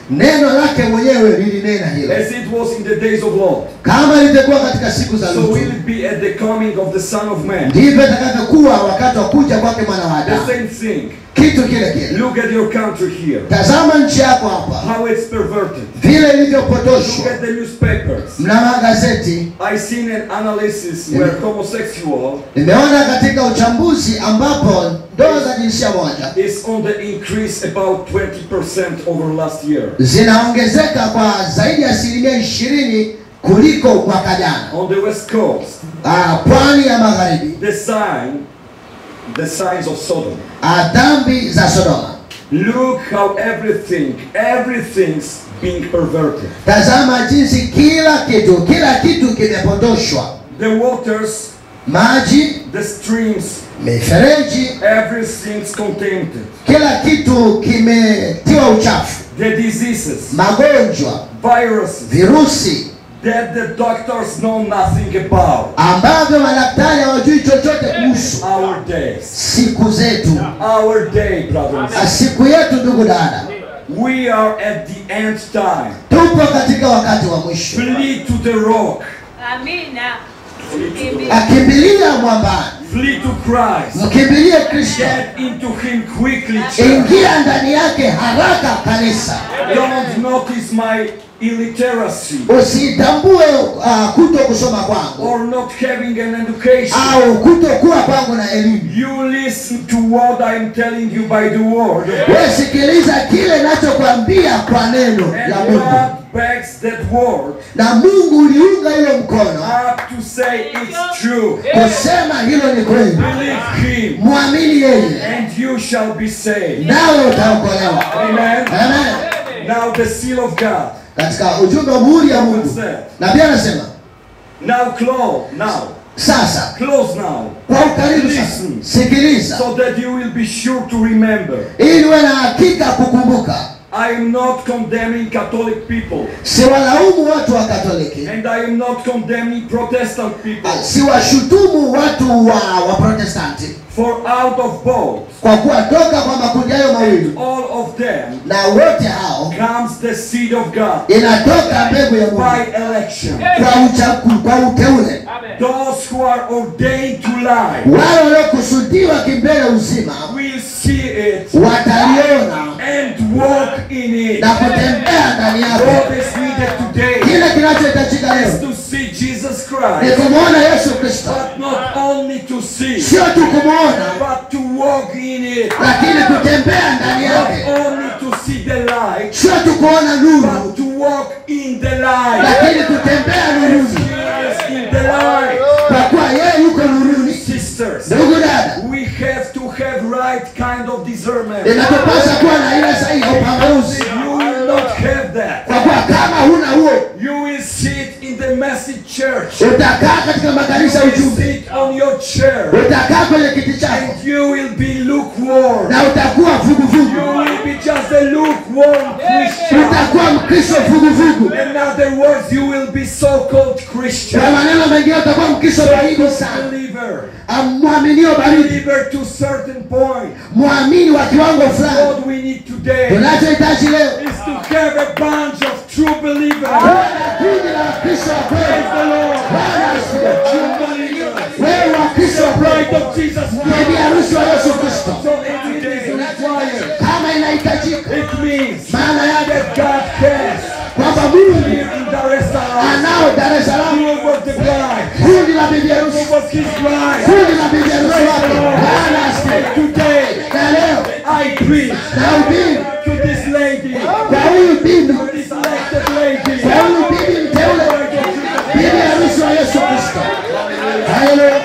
neno lake mwenyewe lilinena hilo As it was in the days of Lot, kama litakuwa katika siku za so Lutu will it be at the coming of the Son of Man. ndivyo itakavyokuwa wakati wa kuja kwake mwana wa The Adamu. same thing. Kitu kile kile. Look at your country here. Tazama nchi yako hapa How it's perverted. vile Look ilivyopotoshwa. at the newspapers. Mna magazeti, I seen an analysis where homosexual nimeona katika uchambuzi ambapo ndoa za jinsia moja is on the increase about 20% over last year. zinaongezeka kwa zaidi ya asilimia ishirini kuliko mwaka jana. On the west coast, Ah, pwani ya magharibi, the sign, the signs of Sodom. ah, dhambi za Sodoma. Look how everything, everything's being perverted. Tazama jinsi kila kitu, kila kitu kimepotoshwa, The waters, maji, the streams, mifereji, everything's contaminated. kila kitu kimetiwa uchafu, The diseases, magonjwa, viruses virusi that the doctors know nothing about. ambavyo madaktari hawajui chochote kuhusu Our days, siku zetu, our day, brothers. Ah, siku yetu. Ndugu dada, We are at the end time. tupo katika wakati wa mwisho. Flee to the rock. Amina. Akimbilia mwambani, Flee to Christ. mkimbilie Kristo, Get into Him quickly, church. ingia ndani yake haraka kanisa. Don't notice my illiteracy Usitambue uh, kuto kusoma kwangu or not having an education. au kutokuwa kwangu na elimu. You listen to what I'm telling you by the word. Wewe sikiliza kile nachokwambia kwa neno la And Mungu, God backs that word na Mungu uliunga hilo mkono up to say it's true. kusema hilo ni kweli. Believe Him Mwamini yeye, and you shall be saved. nawe utaokolewa. Amen. Amen. Now the seal of God. Katika ujumbe wa muhuri ya Mungu, na pia anasema Now close now. sasa, Close now. kwa ukaribu sasa, sikiliza So that you will be sure to remember. ili uwe na hakika kukumbuka. I am not condemning Catholic people. Siwalaumu watu wa Katoliki, And I am not condemning Protestant people. siwashutumu watu wa wa Protestanti, For out of both, kwa kuwa toka kwa makundi hayo mawili all of them, na wote hao comes the seed of God inatoka mbegu ya Mungu by election. kwa uchagu, kwa uteule. Those who are ordained to lie Wale waliokusudiwa kimbele uzima will see it wataliona and walk in it. na kutembea ndani What yake. is needed today Kile kinachohitajika is leo to see Jesus ni Christ, kumwona Yesu Kristo, but not only to see, sio tu kumwona, but to walk in it. lakini kutembea ndani Not yake, only to see the light, sio tu kuona nuru, but to walk in the light. lakini kutembea nuruni, He is in the light. kwa kuwa yeye yuko nuruni. Sisters, Ndugu dada, we have to have right kind of discernment. inatupasa kuwa na ile sahihi ya upambanuzi, You will not have that. kwa kuwa kama huna huo, You will sit in the message church. utakaa katika makanisa ya You will ujumbe, sit on your chair. utakaa kwenye kiti chako And you will be lukewarm. na utakuwa You vuguvugu, will be just a lukewarm Christian. utakuwa Mkristo vuguvugu. In other words, you will be so-called Christian. Kwa maneno mengine utakuwa Mkristo baridi sana, Believer. mwaminio baridi, Believer to certain point. mwamini wa kiwango fulani. What we need today Tunachohitaji leo is to have a bunch of true believers. kuwa na kundi la Wakristo wa Praise kweli. the Lord. Bwana asifiwe. True believers. Wewe Wakristo wa Bride kweli, of Jesus bibi Christ. harusi wa Yesu Kristo, So if it is required, kama inahitajika, it means maana yake that God cares. kwamba Mungu Here in Dar es Salaam, anao Dar es Salaam He was the bride. kundi la bibi Who harusi, was His bride. kundi la bibi harusi wake. Bwana asifiwe. Today, Na leo I preach na ubiri to this lady, kwa huyu bibi, to this elected lady, kwa huyu bibi mteule, bibi harusi wa Yesu Kristo. Haleluya.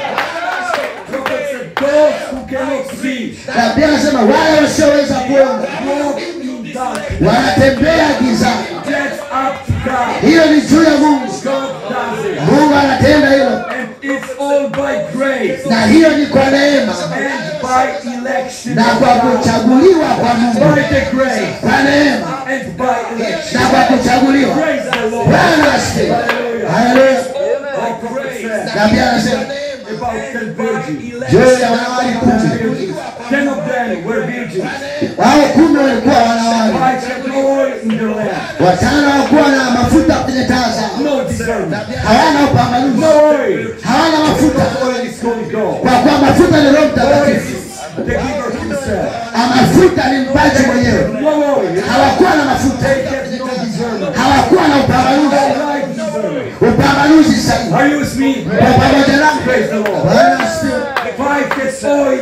Prophet said, those who cannot see, Na pia anasema wale wasioweza kuona walk in darkness. wanatembea gizani. That's up to God. Hiyo ni juu ya Mungu. God does it. Mungu anatenda hilo, And it's all by grace na hiyo ni kwa neema and by election. na kwa kuchaguliwa kwa Mungu, By the grace kwa neema and by election. na kwa kuchaguliwa. Praise the Lord. Bwana asifiwe. Haleluya. Our prophet said Na pia anasema about ten virgins. juu ya wanawali kumi, Ten of them were virgins. hao kumi walikuwa wanawali, Five had no oil, in their lamp. watano hawakuwa na mafuta kwenye taa zao, No discernment. hawana upambanuzi, No oil. hawana mafuta, Oil is Holy Ghost. kwa kuwa mafuta ni Roho Oil Mtakatifu. is the giver himself. Ah, Mafuta ni mpaji mwenyewe. No oil. Hawakuwa na mafuta, They have no discernment. hawakuwa na upambanuzi, Right discernment. upambanuzi sahihi. Are you with me? Kwa pamoja nami, Praise the Lord. Bwana asifiwe. Five gets oil.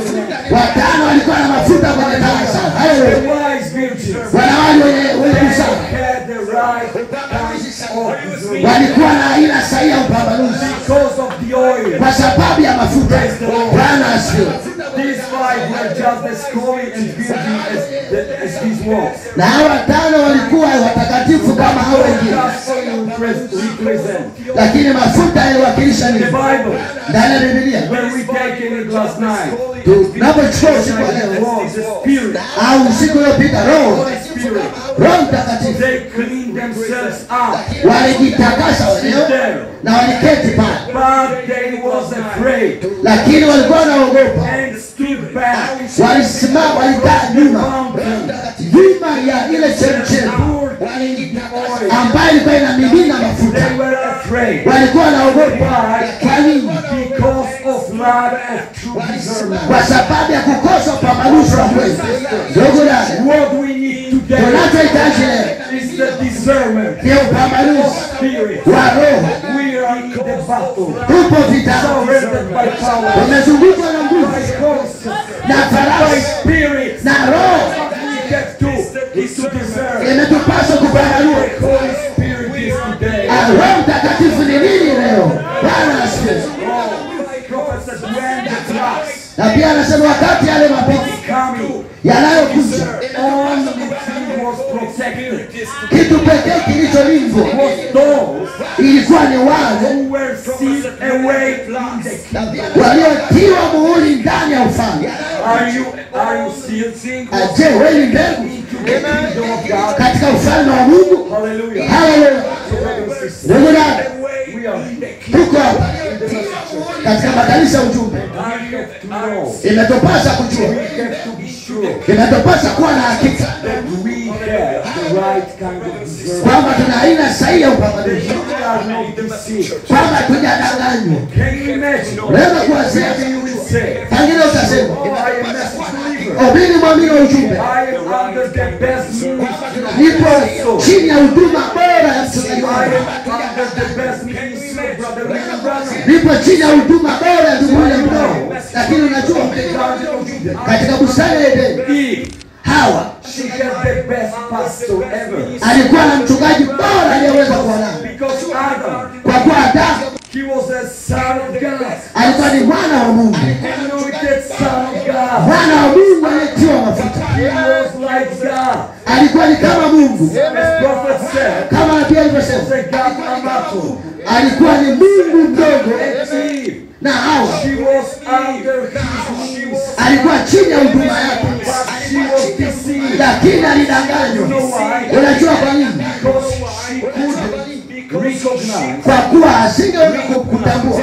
watano walikuwa na mafuta kwenye taa zao. The Haleluya. wise virgins. Wanawali wenye wenye They busara had the right kind of discernment. walikuwa na aina sahihi ya upambanuzi Because of the oil. kwa sababu ya mafuta. Bwana asifiwe. These five were just as holy and virgin as, the, as these ones. Na hawa watano walikuwa watakatifu kama hao wengine, Just oil repres- represent. lakini mafuta yaliwakilisha The nini? Bible, Ndani ya Biblia when we taken it last night, tunapochukua usiku wa leo was the Spirit, au usiku uliopita, Roho Holy Spirit, Roho Mtakatifu they cleaned themselves up walijitakasa wenyewe there. na waliketi pale, But they was afraid lakini walikuwa wanaogopa, and stood back. walisimama, walikaa nyuma Mountain nyuma ya ile chemchemi poured in the oil. ambayo ilikuwa inamimina mafuta. They were afraid Walikuwa wanaogopa. Kwa nini? because of lack of true discernment. Kwa sababu ya kukosa upambanuzi wa kweli. Ndugu dada, What we need today tunachohitaji leo is the discernment ni upambanuzi of spirit. wa roho. We are in the battle. Tupo vitani, Surrounded by power, tumezungukwa na nguvu by horses, na by farasi spirits. na roho. We have to, is to discern. Imetupaswa kupambanua The Holy Spirit is today. Ah, Roho Mtakatifu ni nini leo. Bwana asifiwe. Prophet said when the floods Na pia anasema wakati yale mapito coming, yanayokuja, only thing was protected. kitu pekee kilicholindwa Was those ilikuwa ni wale who were sealed away in the kingdom. waliotiwa muhuri ndani ya ufalme. Are you are you sealed Ah, Je, wewe ni mbegu into the kingdom of God? katika ufalme wa Mungu? Hallelujah. Haleluya. So brothers and sisters, Ndugu dada, we are in the kingdom. tuko hapa katika makanisa ya ujumbe, I have to know. imetupasa kujua, We have to be sure imetupasa kuwa na hakika that we have the right kind of discernment. kwamba tuna aina sahihi ya upambanuzi, We are not deceived. kwamba tujadanganywa. Can you imagine? Unaweza kuwazia, Maybe you will say, pengine utasema Oh, I am a believer. obini mwamini wa ujumbe, I am under the best ministry of nipo so. chini ya huduma bora ya mchungaji I wangu, am under the best ministry of Brother William Branham. nipo chini ya huduma bora ya ndugu William Branham. Lakini unajua katika bustani ya Edeni Eve, Hawa she had the best pastor ever. alikuwa na mchungaji bora aliyeweza kuwa naye, Because Adam, kwa kuwa Adamu he was a son of God. alikuwa ni mwana wa Mungu, Anointed son of God. mwana wa Mungu aliyetiwa mafuta, He was like God. alikuwa ni kama Mungu, As prophet said, kama nabii alivyosema, the God Amato. alikuwa ni Mungu mdogo, And Eve, na Hawa she was under his wings. alikuwa chini ya huduma yake, But she was deceived. lakini alidanganywa. Unajua kwa nini? Because she couldn't recognize Kwa kuwa asingeweza kutambua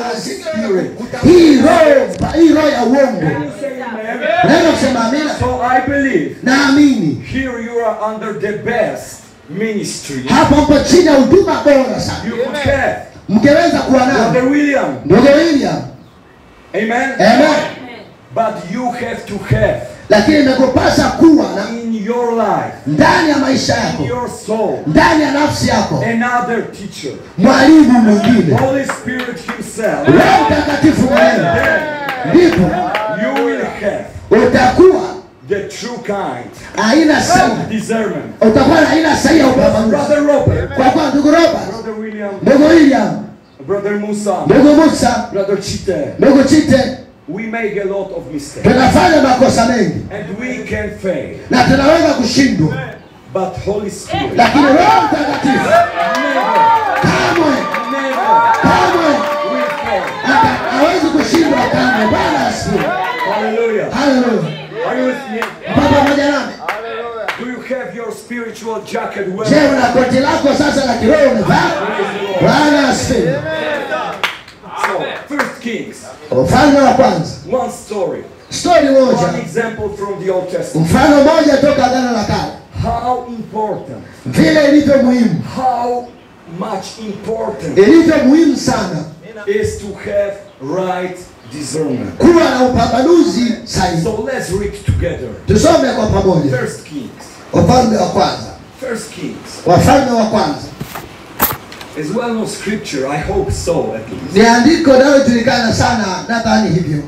hii roho, hii roho ya uongo. Naweza kusema amina, So I believe naamini here you are under the best ministry hapa mpo chini ya huduma bora sana, you could have. mngeweza kuwa nayo. Brother William, Ndugu William, amen. amen. But you have to have Lakini imekupasa kuwa na in your life, ndani ya maisha in yako, your soul, ndani ya nafsi yako, another teacher. mwalimu mwingine, Holy Spirit Himself. Roho Mtakatifu mwenyewe, Then ndipo you will have utakuwa the true kind aina sahihi, of discernment. utakuwa na aina sahihi ya upambanuzi. Brother Robert, Kwa kuwa ndugu Robert, Brother William, ndugu William, Brother Musa, ndugu Musa, Brother Chite, ndugu Chite, we make a lot of mistakes tunafanya makosa mengi and we can fail. na tunaweza kushindwa, But Holy Spirit, lakini Roho Mtakatifu never, kamwe never kamwe will fail. hata hawezi kushindwa kamwe. Bwana asifiwe. Hallelujah. Haleluya. Are you with me? Mpaka pamoja nami. Do you have your spiritual jacket Je, well? una koti lako sasa la kiroho umevaa? Bwana asifiwe. So, First Kings, Ufalme wa kwanza, one story, stori one moja, example from the Old Testament. mfano mmoja toka Agano la Kale. how important, vile ilivyo muhimu, how much important ilivyo muhimu sana is to have right discernment. kuwa na upambanuzi sahihi. So let's read together. Tusome kwa pamoja First Kings. Wafalme wa kwanza, First Kings. Wafalme wa kwanza Is well known scripture, I hope so at least. ni andiko linalojulikana sana, nadhani hivyo.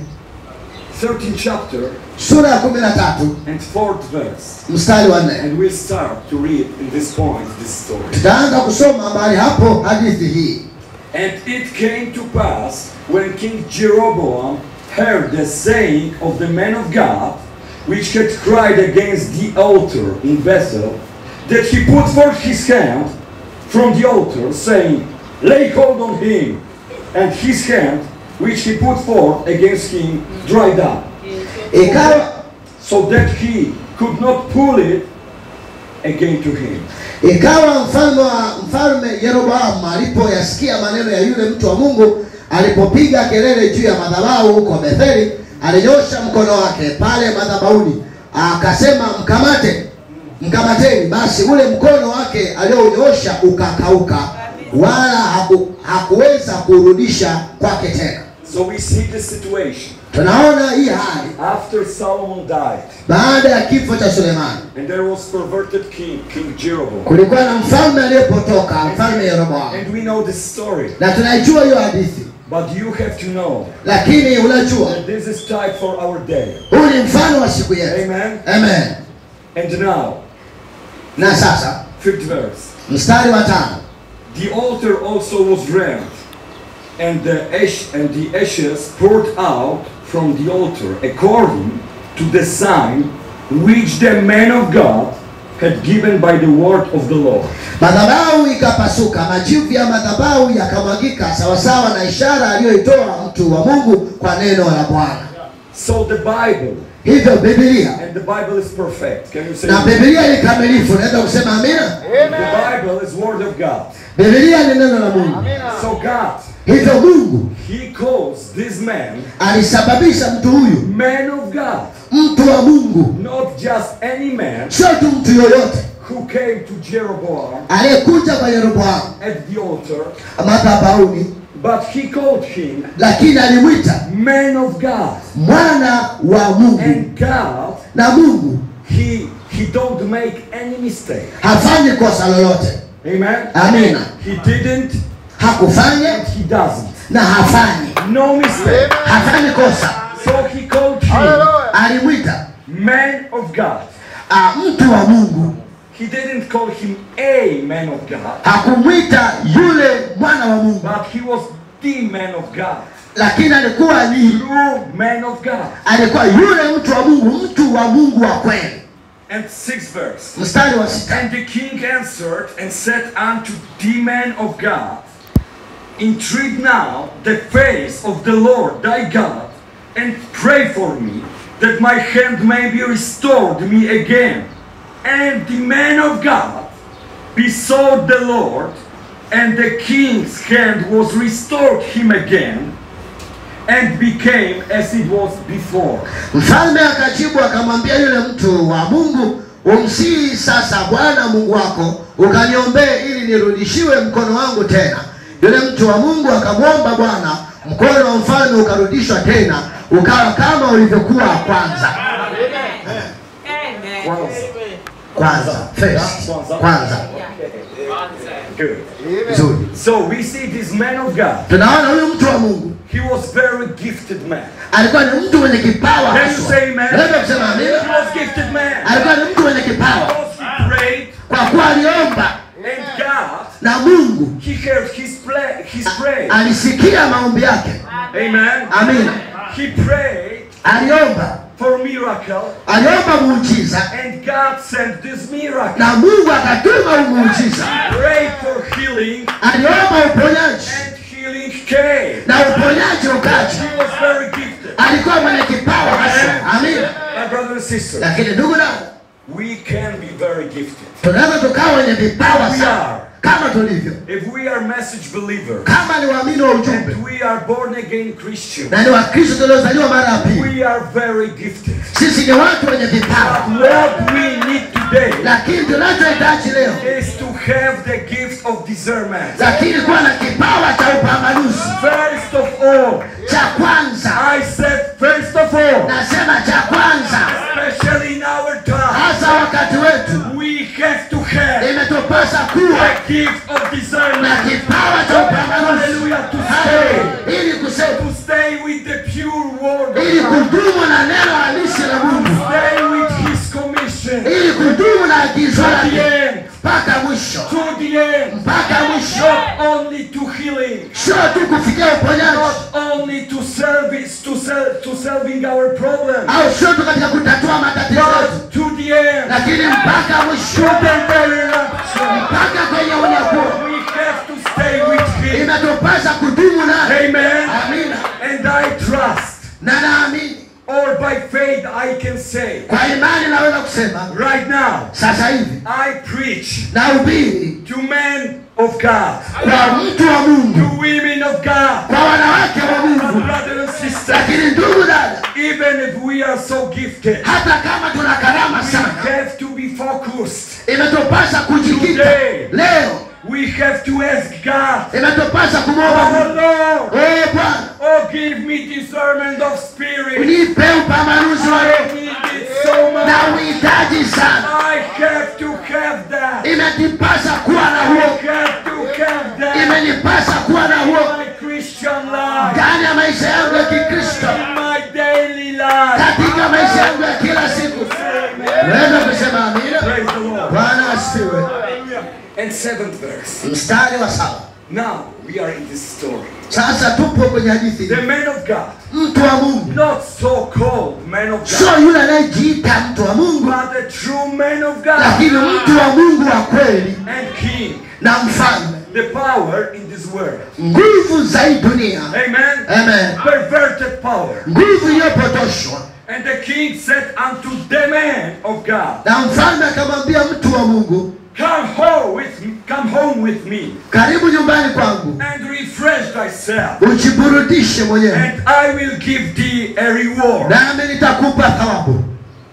13th chapter Sura ya kumi na tatu and fourth verse. mstari wa nne And we'll start to read in this point this story. tutaanza kusoma mahali hapo hadithi hii. And it came to pass when King Jeroboam heard the saying of the man of God, which had cried against the altar in Bethel, that he put forth his hand from the altar, saying, Lay hold on him. And his hand, which he put forth against him, dried up, Ikawa so that he could not pull it again to him. ikawa mfalme wa mfalme Yeroboamu alipoyasikia maneno ya yule mtu wa Mungu, alipopiga kelele juu ya madhabahu huko Betheli, alinyosha mkono wake pale madhabahuni, akasema mkamate, mkamateni. Basi ule mkono wake aliounyosha ukakauka, wala haku, hakuweza kurudisha kwake tena. So we see the situation. Tunaona hii hali After Solomon died, baada ya kifo cha Sulemani. and there was perverted king, King Jeroboam. Kulikuwa na mfalme aliyepotoka, mfalme Yeroboamu, And we know the story. na tunaijua hiyo hadithi, But you have to know lakini unajua that this is type for our day. huu ni mfano wa siku yetu. Amen. Amen. And now, Na sasa fifth verse. mstari wa tano, The altar also was rent, and the ash and the ashes poured out from the altar according to the sign which the man of God had given by the word of the Lord. madhabahu ikapasuka, majivu ya madhabahu yakamwagika sawasawa na ishara aliyoitoa mtu wa Mungu kwa neno la Bwana. So the Bible, Hivyo Biblia and the Bible is perfect. Can you say? na amen? Biblia ni kamilifu, naweza kusema amina. The Bible is word of God. Biblia ni neno la Mungu, So God, hivyo Mungu He calls this man alisababisha mtu huyu man of God, mtu wa Mungu, not just any man sio tu mtu yoyote who came to Jeroboam aliyekuja kwa Yeroboamu at the altar, madhabahuni, but he called him lakini alimwita man of God. mwana wa Mungu, And God, na Mungu He He don't make any mistake. hafanyi kosa lolote. Amen. Amina. He didn't Hakufanya and he doesn't. na hafanyi, No mistake. hafanyi kosa. So he called him Alimwita man of God. ah, mtu wa Mungu, He didn't call him a man of God, hakumwita yule mwana wa Mungu, but he was the man of God. lakini alikuwa ni True man of God. alikuwa yule mtu wa Mungu, mtu wa Mungu wa kweli. And sixth verse. Mstari wa sita, And the king answered and said unto the man of God, Entreat now the face of the Lord thy God, and pray for me, that my hand may be restored me again. And the man of God besought the Lord, and the king's hand was restored him again, and became as it was before. mfalme akajibu akamwambia yule mtu wa Mungu, umsihi sasa Bwana Mungu wako ukaniombee ili nirudishiwe mkono wangu tena. Yule mtu wa Mungu akamwomba Bwana, mkono wa mfalme ukarudishwa tena, ukawa kama ulivyokuwa kwanza. Kwanza. Kwanza, first, kwanza. Good. Nzuri. So we see this man of God. Tunaona huyu mtu wa Mungu He was very gifted man. alikuwa ni mtu mwenye kipawa Can you haswa. say amen? Naweza kusema He amina. was gifted man. Alikuwa ni mtu mwenye kipawa Because he prayed kwa kuwa aliomba and God, na Mungu he heard his play, his prayer. alisikia maombi yake. Amen. Amina. He prayed Aliomba, for miracle aliomba muujiza and God sent this miracle. na Mungu akatuma huu muujiza. Prayed for healing Aliomba uponyaji and healing came. na uponyaji ukaja. He was very gifted. Alikuwa mwenye kipawa haswa. Amina. My brother and sister, Lakini ndugu na we can be very gifted. tunaweza tukawa wenye vipawa We sana are. kama tulivyo, If we are message believers kama ni waamini wa ujumbe and we are born again Christians, na ni Wakristo tuliozaliwa mara ya pili. we are very gifted. Sisi ni watu wenye vipawa, What we need to today lakini tunachohitaji leo is to have the gift of discernment. lakini kuwa na kipawa cha upambanuzi First of all, cha kwanza I said first of all, nasema cha kwanza especially in our time, hasa wakati wetu we have to have imetupasa kuwa the gift of na discernment. kipawa cha upambanuzi Hallelujah, to stay, ili kusema to stay with the pure word ili of God, kudumu na neno halisi la Mungu stay with His commission ili kudumu na agizo to the lake end, mpaka mwisho to the end, mpaka mwisho not only to healing, sio tu kufikia uponyaji not only to service, to sel- to solving our problems, au sio tu katika kutatua matatizo yetu but to the end, lakini mpaka to mwisho the very rapture. mpaka kwenye unyakuo We have to stay with Him. imetupasa kudumu naye Amen. amina And I trust, na naamini or by faith, I can say, kwa imani naweza kusema right now, sasa hivi I preach na ubiri to men of God, kwa mtu wa Mungu to women of God, kwa wanawake wa Mungu brothers and sisters, lakini ndugu dada even if we are so gifted, hata kama tuna karama we sana have to be focused. imetupasa kujikita Today. leo We have to ask God, imetupasa kumwomba Oh Mungu Lord, ee Bwana oh give me discernment of spirit. unipe upambanuzi wa I roho need it so na much. uhitaji sana I have to have that. imetipasa kuwa na I huo have to have that imenipasa kuwa na in huo my Christian life, ndani ya maisha yangu ya Kikristo in my daily life. katika maisha yangu ya kila siku naweza kusema amina Praise the Lord. Bwana asifiwe And seventh verse. mstari wa saba Now we are in this story. sasa tupo kwenye hadithi The hii. man of God, mtu wa Mungu not so-called man of God, sio yule anayejiita mtu wa Mungu but a true man of God lakini mtu wa Mungu wa kweli and king. na mfalme The power in this world. nguvu za hii dunia Amen. Amen. Perverted power. nguvu iliyopotoshwa And the king said unto the man of God, na mfalme akamwambia mtu wa Mungu Come home with me, come home with me karibu nyumbani kwangu and refresh thyself, ujiburudishe mwenyewe and I will give thee a reward. nami nitakupa thawabu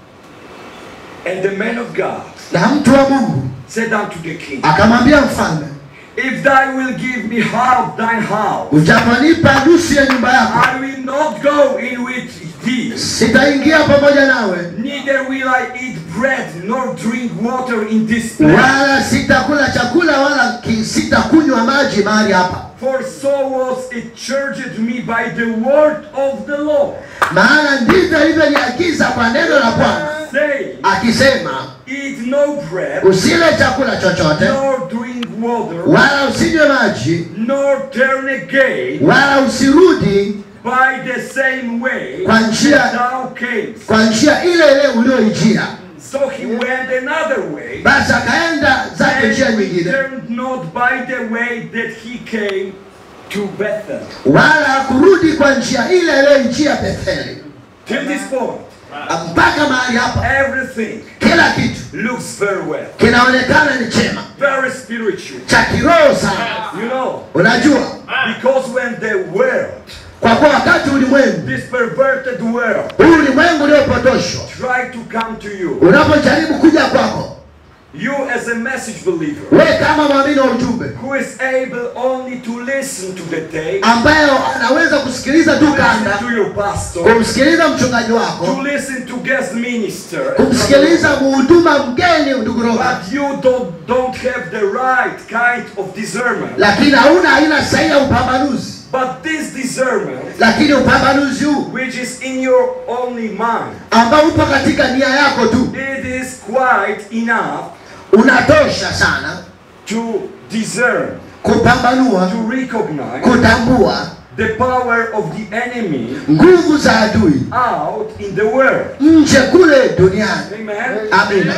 And the man of God na mtu wa Mungu said unto the king, akamwambia mfalme If thou will give me half thine house, ujaponipa nusu ya nyumba yako I will not go in with thee, sitaingia pamoja nawe neither will I eat bread nor drink water in this place. wala sitakula chakula wala ki- sitakunywa maji mahali hapa For so was it charged me by the word of the Lord, maana ndivyo alivyoniagiza kwa neno la Bwana saying, akisema Eat no bread, usile chakula chochote nor drink water, wala usinywe maji nor turn again wala usirudi by the same way Kwa njia- that thou camest. kwa njia ile ile ulioijia So he went another way, basi akaenda zake njia and nyingine returned not by the way that he came to Bethel. wala kurudi kwa njia ile ile njia Betheli Till this point, mpaka mahali hapa everything kila kitu looks very well, kinaonekana ni chema very spiritual. cha kiroho sana You know, unajua because when the world, kwa kuwa wakati ulimwengu this perverted world, huu ulimwengu uliopotoshwa try to come to you, unapojaribu kuja kwako you as a message believer, we kama mwamini wa ujumbe who is able only to listen to the tape, ambayo anaweza kusikiliza tu listen kanda to your pastor, kumsikiliza mchungaji to wako listen to guest minister, kumsikiliza muhuduma mgeni ndugu Robert but you don't don't have the right kind of discernment. lakini hauna aina sahihi ya upambanuzi But this discernment, lakini upambanuzi huu which is in your only mind, ambao upo katika nia yako tu it is quite enough unatosha sana to discern, kupambanua to recognize kutambua the power of the enemy nguvu za adui out in the world. nje kule duniani Amen. amina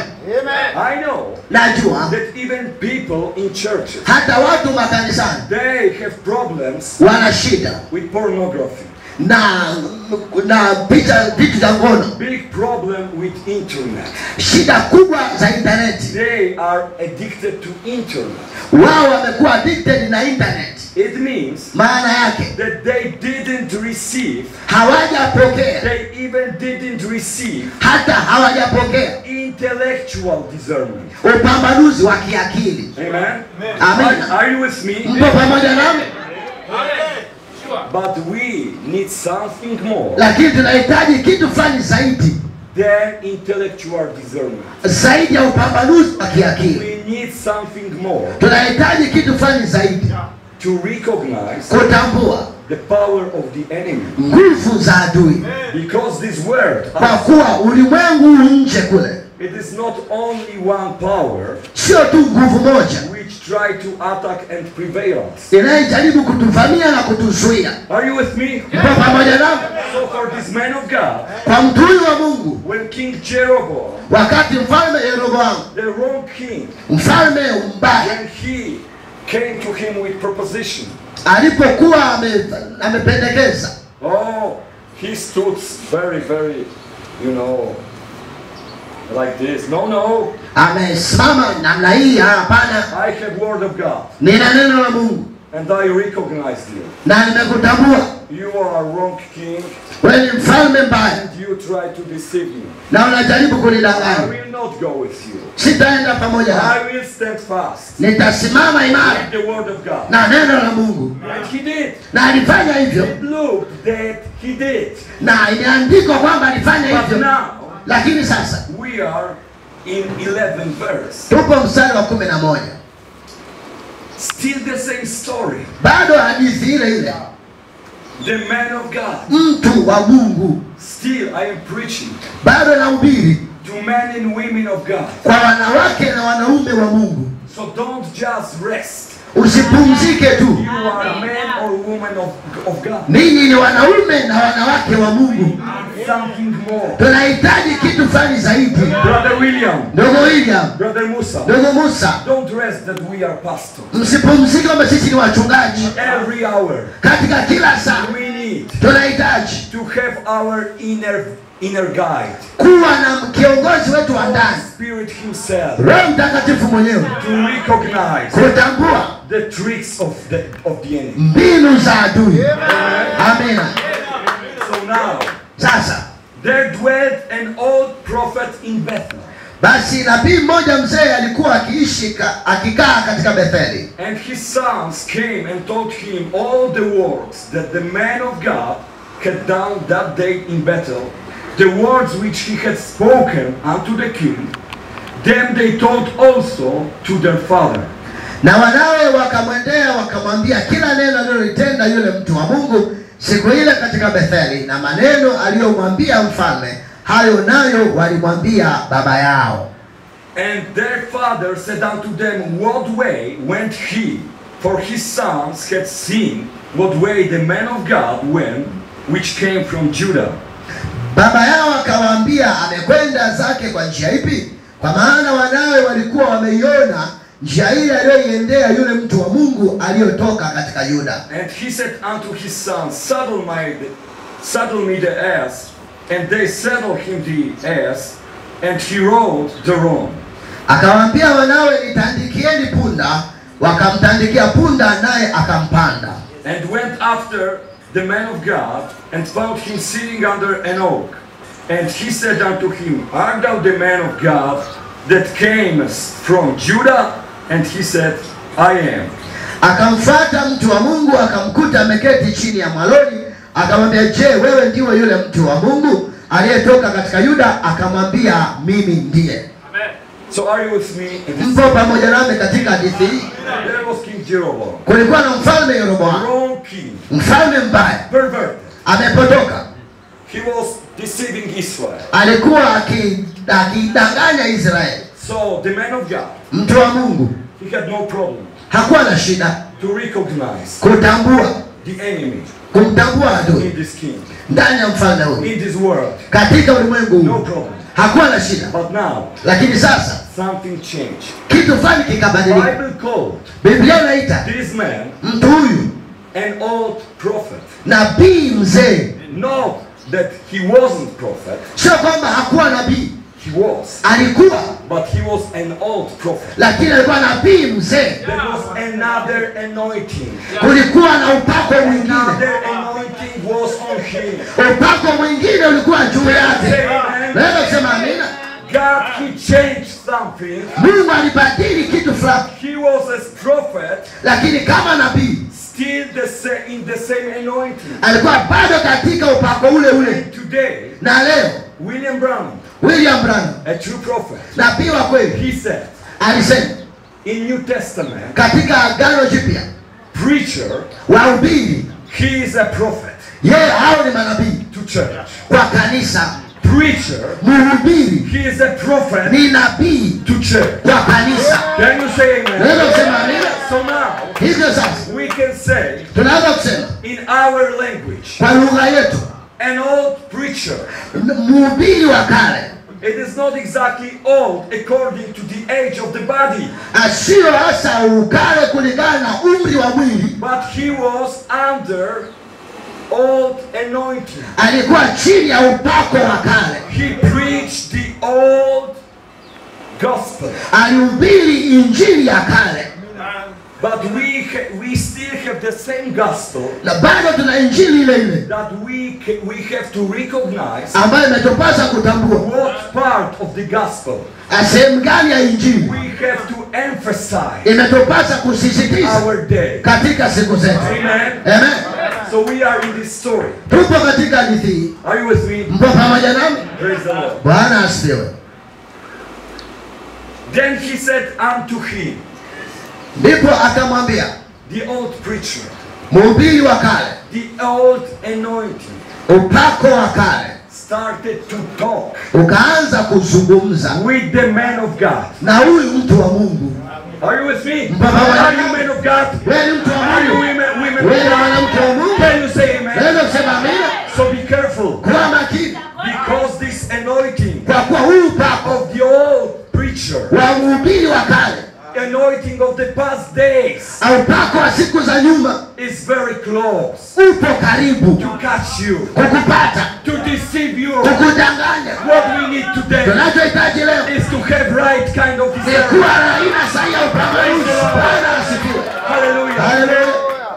I know najua that even people in churches hata watu makanisani they have problems wana shida with pornography, na na picha vitu za ngono big problem with internet. shida kubwa za intaneti They are addicted to internet. wao wamekuwa addicted na internet It means maana yake that they didn't receive, hawajapokea they even didn't receive hata hawajapokea in intellectual discernment. upambanuzi wa kiakili. Amen. Amen. Are, are you with me? Mpo pamoja nami? But we need something more Lakini tunahitaji kitu fulani zaidi, than intellectual discernment. zaidi ya upambanuzi wa kiakili. We need something more Tunahitaji kitu fulani zaidi, to recognize kutambua the power of the enemy. nguvu za adui, Because this world, kwa kuwa ulimwengu huu nje kule it is not only one power sio tu nguvu moja which try to attack and prevail us. inayejaribu kutuvamia na kutuzuia. Are you with me? Mpo pamoja nami? So for this man of God, Kwa mtu huyu wa Mungu, when King Jeroboam, wakati mfalme Yeroboamu, the wrong king, mfalme mbaya, when he came to him with proposition, alipokuwa ame- amependekeza oh, he stood very, very, you know, like this. No, no, amesimama namna hii, "Ah, hapana, I have word of God, nina neno la Mungu and I recognized you. na nimekutambua You are a wrong king, wewe ni mfalme mbaya and you try to deceive me. na unajaribu I kunidanganya. will not go with you. Sitaenda pamoja nawe, I will stand fast nitasimama imara with the word of God. na neno la Mungu, And he did. na alifanya hivyo, It looked that he did. na imeandikwa kwamba alifanya But hivyo. now Lakini sasa we are in 11 verse. tupo mstari wa kumi na moja, Still the same story. bado hadithi ile ile, The man of God. mtu wa Mungu Still I am preaching bado nahubiri to men and women of God. kwa wanawake na wanaume wa Mungu. So don't just rest. Usipumzike tu, You are a man or woman of, of God. ninyi ni wanaume na wanawake wa Mungu. Something more. Tunahitaji kitu fulani zaidi. Brother William, Ndugu William, Brother Musa, ndugu Musa, don't rest that we are pastors. msipumzike kwamba sisi ni wachungaji. Every hour Katika kila saa we need tunahitaji to have our inner inner guide. kuwa na kiongozi wetu wa ndani, Spirit Himself Roho Mtakatifu mwenyewe, to recognize kutambua the tricks of the of the enemy. mbinu za adui. Amina. So now Sasa there dwelt an old prophet in Bethel, basi, nabii mmoja mzee alikuwa akiishi ka, akikaa katika Betheli, and his sons came and told him all the words that the man of God had done that day in Bethel, the words which he had spoken unto the king. Them they told also to their father. na wanawe wakamwendea wakamwambia kila neno alilolitenda yule mtu wa Mungu siku ile katika Betheli, na maneno aliyomwambia mfalme, hayo nayo walimwambia baba yao. And their father said unto them, What way went he? For his sons had seen what way the man of God went, which came from Judah. Baba yao akawaambia, amekwenda zake kwa njia ipi? Kwa maana wanawe walikuwa wameiona njia ile aliyoiendea yule mtu wa Mungu aliyotoka katika Yuda. And he said unto his sons, Saddle, my, saddle me the ass. And they saddled him the ass, and he rode thereon. Akawaambia wanawe, nitandikieni punda. Wakamtandikia punda, naye akampanda. And went after the man of God, and found him sitting under an oak. And he said unto him, Art thou the man of God that camest from Judah? And he said, I am. Akamfuata mtu wa Mungu akamkuta ameketi chini ya mwaloni, akamwambia, je, wewe ndiwe yule mtu wa Mungu aliyetoka katika Yuda? Akamwambia, mimi ndiye. So are you with me? in this? Mpo pamoja nami katika hadithi hii. There was King Jeroboam, Kulikuwa na mfalme Yeroboamu, wrong king, mfalme mbaya, perverted. amepotoka, He was deceiving Israel. alikuwa aki- akidanganya Israeli. So the man of God, Mtu wa Mungu he had no problem hakuwa na shida to recognize kutambua, the enemy kumtambua adui in this king, ndani ya mfalme huyu, in this world. katika ulimwengu No huu problem. hakuwa na shida, But now, lakini sasa something changed. kitu fulani kikabadilika. Bible called Biblia inaita this man mtu huyu an old prophet. nabii mzee. Not that he wasn't prophet, Sio kwamba hakuwa nabii, he was, alikuwa, but he was an old prophet. lakini alikuwa nabii mzee. There was another anointing. Kulikuwa na upako mwingine, Another anointing was on him. upako mwingine ulikuwa juu yake. Say amen. Naweza kusema amina. God, he changed something. Mungu alibadili kitu fulani, He was a prophet, lakini kama nabii still the sa- in the same anointing. alikuwa bado katika upako ule ule. And today, Na leo William Brown, William Branham a true prophet, nabii wa kweli he said alisema in New Testament, katika Agano Jipya, preacher, wahubiri he is a prophet yeye hao ni manabii to church. kwa kanisa, Preacher, mhubiri he is a prophet ni nabii to church. kwa kanisa. Can you say amen? Naweza kusema amina. So now, Hivyo sasa we can say tunaweza kusema in our language, kwa lugha yetu, an old preacher, mhubiri wa kale it is not exactly old according to the age of the body, asiyo hasa ukale kulingana na umri wa mwili, but he was under old anointing. alikuwa chini ya upako wa kale, He preached the old gospel. alihubiri injili ya kale, But we, ha- we still have the same gospel na bado tuna injili ile ile that we, ca- we have to recognize ambayo imetupasa kutambua what part of the gospel sehemu gani ya injili we have to emphasize imetupasa kusisitiza our day. katika siku zetu. Amen. Amen. So we are in this story. Tupo katika hadithi hii, Are you with me? mpo pamoja nami? Praise the Lord. Bwana asifiwe. Then he said unto him, Ndipo akamwambia the old preacher, mhubiri wa kale, the old anointing, upako wa kale started to talk ukaanza kuzungumza with the man of God. na huyu mtu wa Mungu. Are you with me? Baba, Are you men of God? Wewe ni mtu wa Are you Mungu, women, women wewe of ni God? mwanamke wa Mungu. Can you say amen? Naweza kusema amina. So be careful Kuwa makini, because this anointing kwa kuwa huyu upako of the old preacher, wa mhubiri wa kale anointing of the past days, au upako wa siku za nyuma is very close upo karibu to catch you, kukupata, to deceive you. kukudanganya. What we need today Tunachohitaji leo is to have right kind of ni discernment. kuwa na aina sahihi ya upambanuzi. Bwana asifiwe. Hallelujah. Haleluya.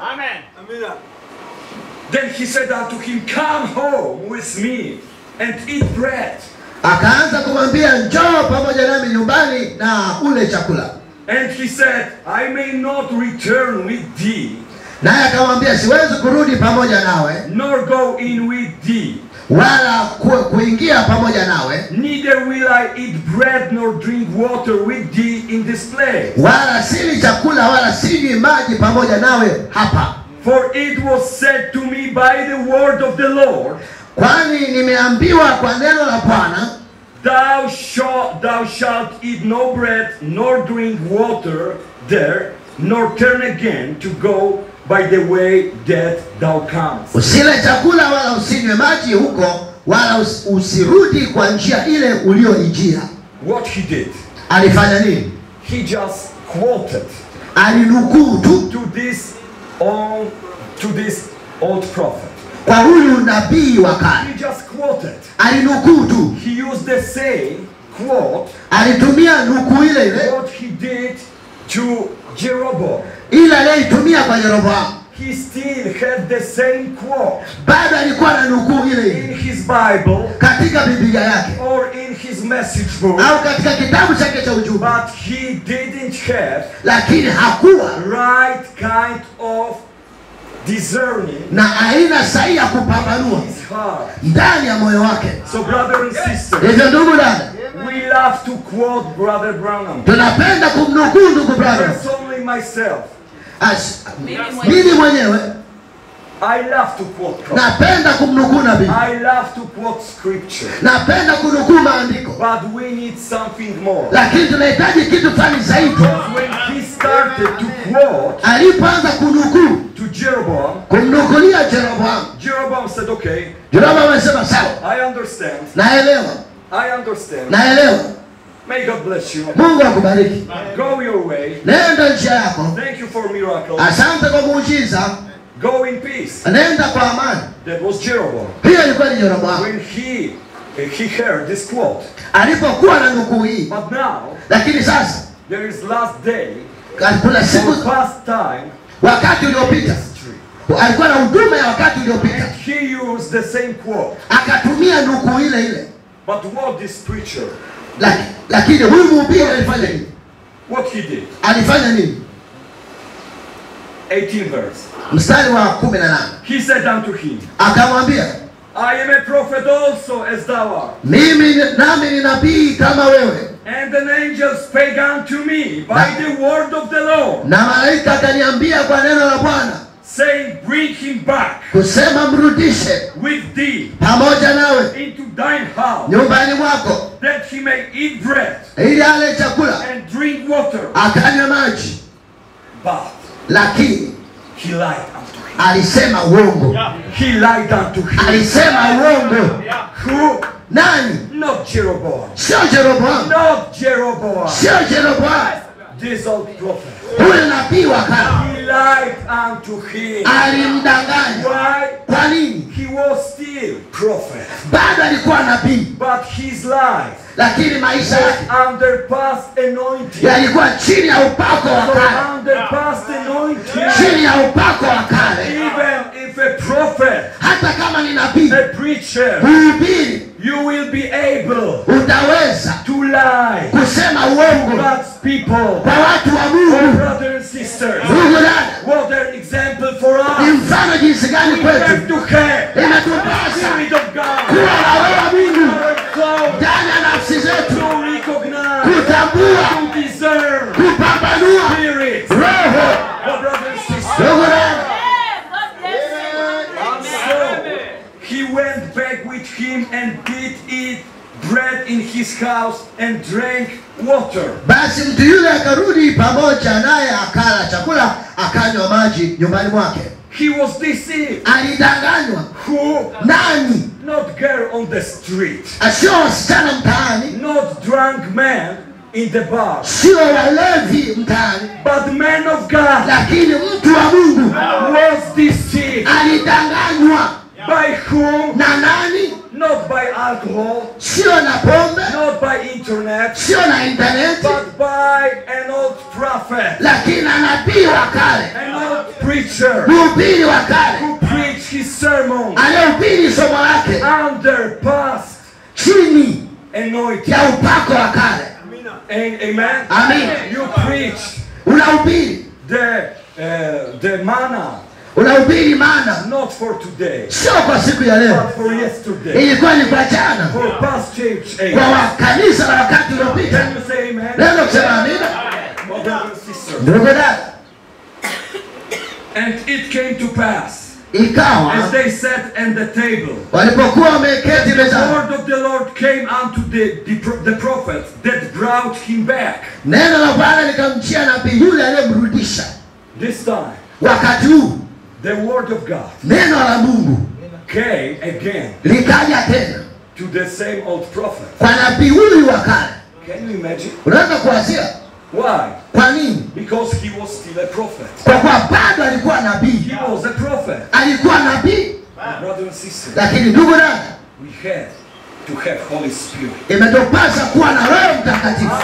Then he said unto him, Come home with me and eat bread. Akaanza kumwambia njoo pamoja nami nyumbani na ule chakula, And he said, I may not return with thee, naye akamwambia siwezi kurudi pamoja nawe nor go in with thee, wala ku, kuingia pamoja nawe neither will I eat bread nor drink water with thee in this place. wala sili chakula wala sinywi maji pamoja nawe hapa, For it was said to me by the word of the Lord, kwani nimeambiwa kwa neno la Bwana, Thou shalt, thou shalt eat no bread nor drink water there, nor turn again to go by the way that thou comest. usile chakula wala usinywe maji huko, wala us, usirudi kwa njia ile ulioijia. What he did, Alifanya nini? he just quoted Alinukuu tu to this old, to this old prophet. kwa huyu nabii wa kale, He just quoted. alinukuu tu, He used the same quote alitumia nukuu ile ile what he did to Jeroboam. ile aliyoitumia kwa Yeroboamu. He still had the same quote Bado alikuwa na nukuu ile in ile his Bible katika Biblia yake or in his message book, au katika kitabu chake cha ujumbe, but he didn't have lakini hakuwa right kind of discerning na aina sahihi ya kupambanua his heart. ndani ya moyo wake. So, brother and sister, Hivyo ndugu dada, we love to quote Brother Branham. tunapenda kumnukuu ndugu brother. That's only myself. As- Mimi mwenyewe I love to quote prophet. napenda kumnukuu nabii, I love to quote scripture. napenda kunukuu maandiko, But we need something more. lakini tunahitaji kitu fulani zaidi. Because when he started to quote Alipoanza kunukuu to Jeroboam, kumnukulia Jeroboamu, Jeroboam said, Okay, Jeroboamu amesema sawa, I understand. naelewa, I understand. naelewa. May God bless you. Mungu akubariki, Go your way. nenda njia yako. Thank you for miracles. Asante kwa muujiza, Go in peace. nenda kwa amani. That was Jeroboam. Hiyo ilikuwa ni Jeroboamu When he he heard this quote. alipokuwa na nukuu hii, But now lakini sasa there is last day kuna siku or past time wakati uliopita history. alikuwa na huduma ya wakati uliopita, And he used the same quote. akatumia nukuu ile ile. But what this preacher Laki- lakini huyu mhubiri alifanya nini What he did. alifanya nini 18 verse. mstari wa kumi na nane He said unto him, akamwambia I am a prophet also as thou art. mimi ni- nami ni nabii kama wewe And an angel spake unto me by the word of the Lord, na malaika akaniambia kwa neno la bwana saying, Bring him back kusema mrudishe with thee pamoja nawe into thine house, nyumbani mwako that he may eat bread ili ale chakula and drink water. akanywe maji But lakini he lied unto him. alisema uongo He lied unto him. alisema uongo Who? nani Not Jeroboam. sio jeroboamu Not Jeroboam. sio jeroboamu This old prophet. huyu nabii wa kale He lied unto him. alimdanganya Why? kwa nini He was still prophet. bado alikuwa nabii But his life lakini maisha yake was under past anointing. yalikuwa chini ya upako wa So kale under past anointing, chini ya upako wa kale even if a prophet, hata kama ni nabii a preacher, mhubiri you will be able utaweza to lie. kusema uongo God's people, kwa watu wa oh mungu brothers and sisters, mungu dada what an example for ni us. mfano jinsi gani We have kwetu to have the inatupasa Spirit of God. kuwa na roho wa mungu Our soul ndani ya nafsi zetu to recognize, kutambua to discern kupambanua spirits. roho Oh, brothers and sisters. mungu dada So he went back with him and did eat bread in his house and drank water. basi mtu yule akarudi pamoja naye akala chakula akanywa maji nyumbani mwake He was deceived. alidanganywa Who? nani Not girl on the street, sio wasichana mtaani not drunk man in the bar, sio walevi mtaani but man of God lakini mtu wa mungu was deceived. alidanganywa By whom? na nani Not by alcohol, sio na pombe not by internet, sio na intaneti but by an old prophet, lakini na nabii wa kale an old preacher mhubiri wa kale who preached his sermon aliyehubiri somo lake under past chini anointing. ya upako wa kale And, amen. Amen. You preach unahubiri the uh, the manna unahubiri maana not for today, sio kwa siku ya leo but for yesterday, ilikuwa ni kwa jana for past church age. kwa wa- kanisa la wakati uliopita Can you say amen? naweza kusema amina Oh, brothers and sisters. ndugu dada And it came to pass as ikawa they sat at the table. walipokuwa wameketi The mezani word of the Lord came unto the, the, pro- the prophet that brought him back. neno la bwana likamjia nabii yule aliyemrudisha This time, wakati huu the word of God neno la mungu came again likaja tena to the same old prophet. kwa nabii huyu wa kale Can you imagine? unaweza kuwazia Why? kwa nini Because he was still a prophet. kwa kuwa bado alikuwa nabii He was a prophet. alikuwa nabii Brothers and sisters, lakini ndugu dada we have to have Holy Spirit. imetupasa kuwa na roho mtakatifu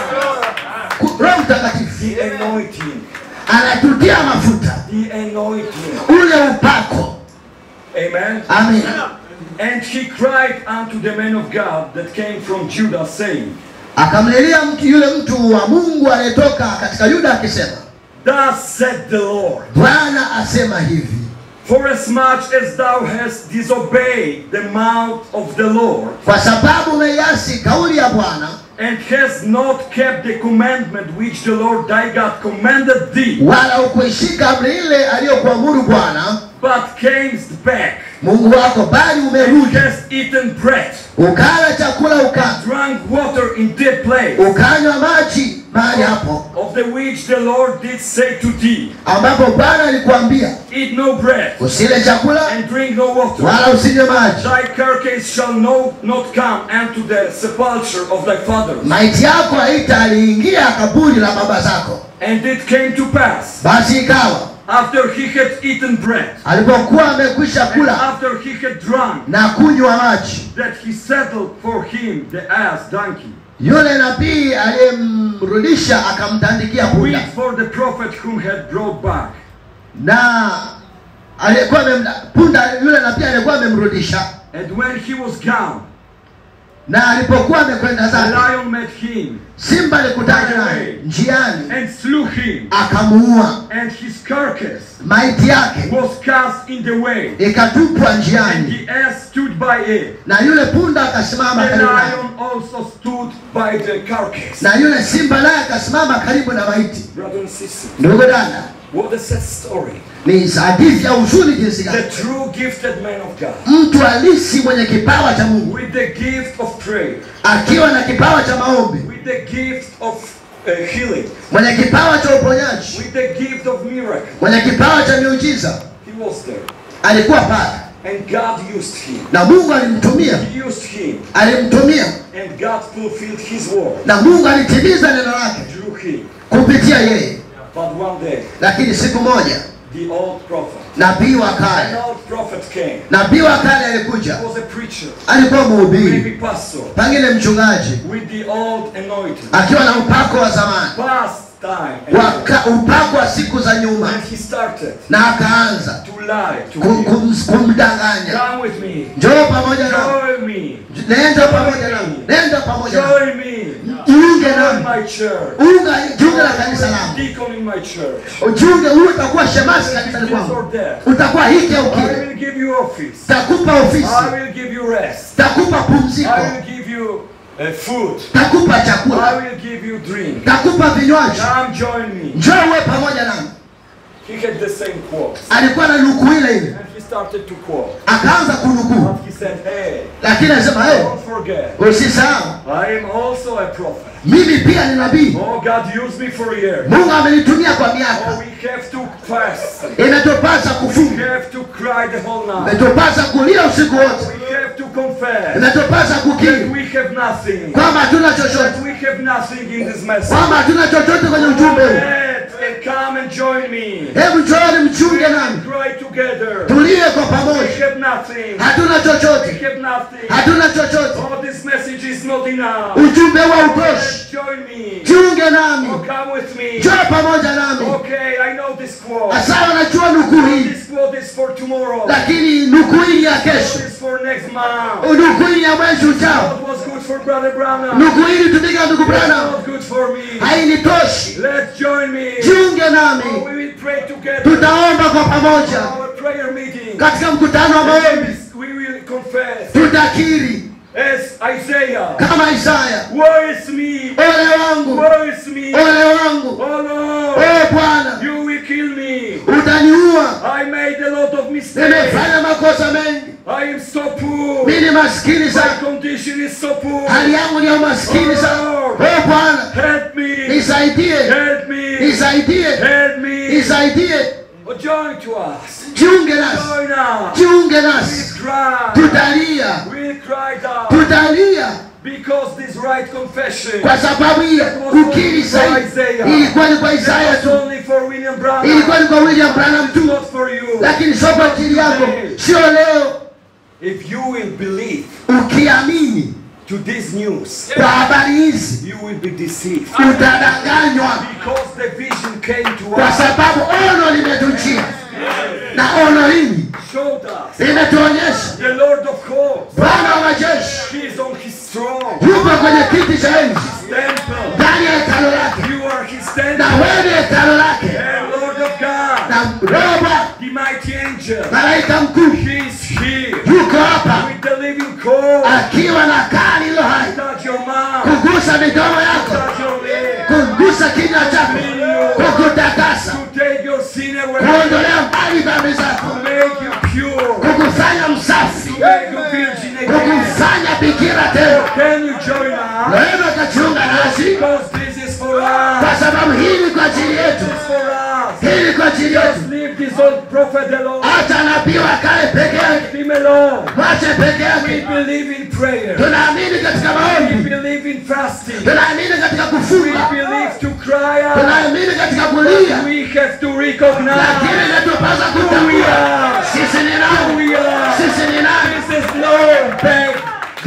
Ku- roho mtakatifu The anointing. anatutia mafuta The anointing. ule upako Amen. amen And he cried unto the man of God that came from Judah, saying, akamlilia mtu yule mtu wa mungu aliyetoka katika yuda akisema Thus said the Lord, bwana asema hivi Forasmuch as thou hast disobeyed the mouth of the Lord, kwa sababu umeiasi kauli ya bwana and hast not kept the commandment which the Lord thy God commanded thee, wala ukuishika amri ile aliyokuamuru bwana but camest back, mungu wako bali and umerudi hast eaten bread, ukala chakula uka drank water in that place, ukanywa maji mahali hapo of the which the Lord did say to thee, ambapo bwana alikuambia Eat no bread, usile chakula and drink no water. wala usinywe maji Thy carcass shall no, not come unto the sepulchre of thy fathers. maiti yako haitaliingia kaburi la baba zako And it came to pass, basi ikawa after he had eaten bread, alipokuwa amekwisha and kula after he had drunk, na kunywa maji that he settled for him the ass donkey, yule nabii aliyemrudisha akamtandikia wheat punda for the prophet whom had brought back. na aliyekuwa amemda- punda yule nabii aliyekuwa amemrudisha And when he was gone, na alipokuwa amekwenda the zake lion met him simba alikutana naye njiani and slew him, akamuua and his carcass maiti yake was cast in the way, ikatupwa and njiani the ass stood by it. na yule punda akasimama The karibu naye lion also stood by the carcass. na yule simba naye akasimama karibu na maiti Brother and sister, ndugu dada what a sad story. ni hadithi ya huzuni jinsi The gani true gifted man of God, mtu halisi mwenye kipawa cha mungu with the gift of prayer, akiwa na kipawa cha maombi with the gift of uh, healing, mwenye kipawa cha uponyaji with the gift of miracle. mwenye kipawa cha miujiza he was there. alikuwa pale And God used him. na mungu alimtumia He used him. alimtumia And God fulfilled his word na mungu alitimiza neno lake through him. kupitia yeye But one day, lakini siku moja the old prophet, nabii wa an kale old prophet came. nabii wa kale alikuja He was a preacher, alikuwa maybe mhubiri pastor, pengine mchungaji with the old anointing. akiwa na upako wa zamani Past time. Waka, upako wa siku za nyuma And he started na akaanza to lie to kum, him. kum, kumdanganya Come with me. njoo pamoja na Join me. nenda pamoja nami nenda pamoja nami Join me. jiunge Join nami my church. unga jiunge na kanisa langu Deacon in my church. ujiunge huyu utakuwa shemasi kanisani This kwangu or that. utakuwa hiki au I kile will give you office. takupa ofisi I will give you rest. takupa pumziko I will give you uh, food. takupa I chakula will give you drink. takupa vinywaji Come join me. njoo uwe pamoja nami He had the same quote. alikuwa na nukuu ile ile And he started to quote. akaanza kunukuu But he said, hey, lakini alisema hey, don't forget, usisahau I am also a prophet. mimi pia ni nabii Oh, God used me for years. mungu amenitumia kwa Oh, miaka we have to fast. inatupasa We kufunga have to cry the whole night. inatupasa kulia usiku wote We have to confess inatupasa that kukiri we have nothing. kwamba hatuna chochote That we have nothing in this message. kwamba hatuna chochote kwenye ujumbe huu Let and come and join me. hebu njooni mchunge We nami cry together. tulie kwa We pamoja have nothing. hatuna We chochote have nothing. hatuna chochote Oh, this message is not enough. ujumbe wa utoshi Let's join me. jiunge nami Oh, come with me. njoo pamoja nami Okay, I know this quote. asawa najua nukuu hii This quote is for tomorrow. lakini nukuu hii ya This kesho is for next month. nukuu hii ya mwezi ujao What was good for Brother Branham? nukuu hii ilitumika ndugu It's Branham not good for me. hainitoshi Let's join me. jiunge Oh, nami we will pray together. tutaomba kwa pamoja Our prayer meeting. katika mkutano wa maombi We will confess tutakiri as Isaiah. kama Isaya Woe is me. ole wangu Woe is me. ole wangu Oh Lord. o Bwana You will kill me. utaniua I made a lot of mistakes. nimefanya makosa mengi I am so poor. mimi ni maskini My sana condition is so poor. hali yangu ni ya umaskini sana o Bwana Help me. nisaidie Help me. nisaidie Help me. nisaidie Oh, join to us. jiunge nasi Join us. jiunge We nasi cry. tutalia We cried out. tutalia Because this right confession kwa sababu hiyo kukiri sahihi ilikuwa ni kwa Isaya was tu only for William Branham. ilikuwa ni kwa William Branham It's tu not for you. lakini sio kwa ajili yako sio leo If you will believe ukiamini to this news, kwa habari hizi you will be deceived. utadanganywa Because the vision came to kwa us, sababu ono limetujia na ono hili showed us limetuonyesha the Lord of hosts. Bwana wa majeshi He is on his throne. yupo kwenye kiti cha enzi Temple. ndani ya hekalo lake You are his na temple. wewe ni hekalo lake And Lord of God, na roba the mighty angel, malaika mkuu he is here yuko hapa with the living coal. akiwa na kaa lilo hai Touch your mouth. kugusa midomo yako Touch your lips. kugusa kinywa chako kukutakasa To take your sin away. kuondolea mbali dhambi zako To make you pure. kukufanya msafi To make you virgin again. kukufanya bikira tena Can you join us? wewe ukajiunga nasi Because this is for us. kwa sababu hii ni kwa ajili yetu This is for us. hii ni kwa ajili yetu Just leave this old prophet alone. hata nabii wakae peke yake Leave him alone. mwache peke We yake believe in prayer. tunaamini katika We maombi believe in fasting. tunaamini katika We kufunga believe to cry out. tunaamini katika kulia We have to recognize lakini inatupasa who we kutambua are. sisi ni Who nani we are. sisi ni nani This is no back.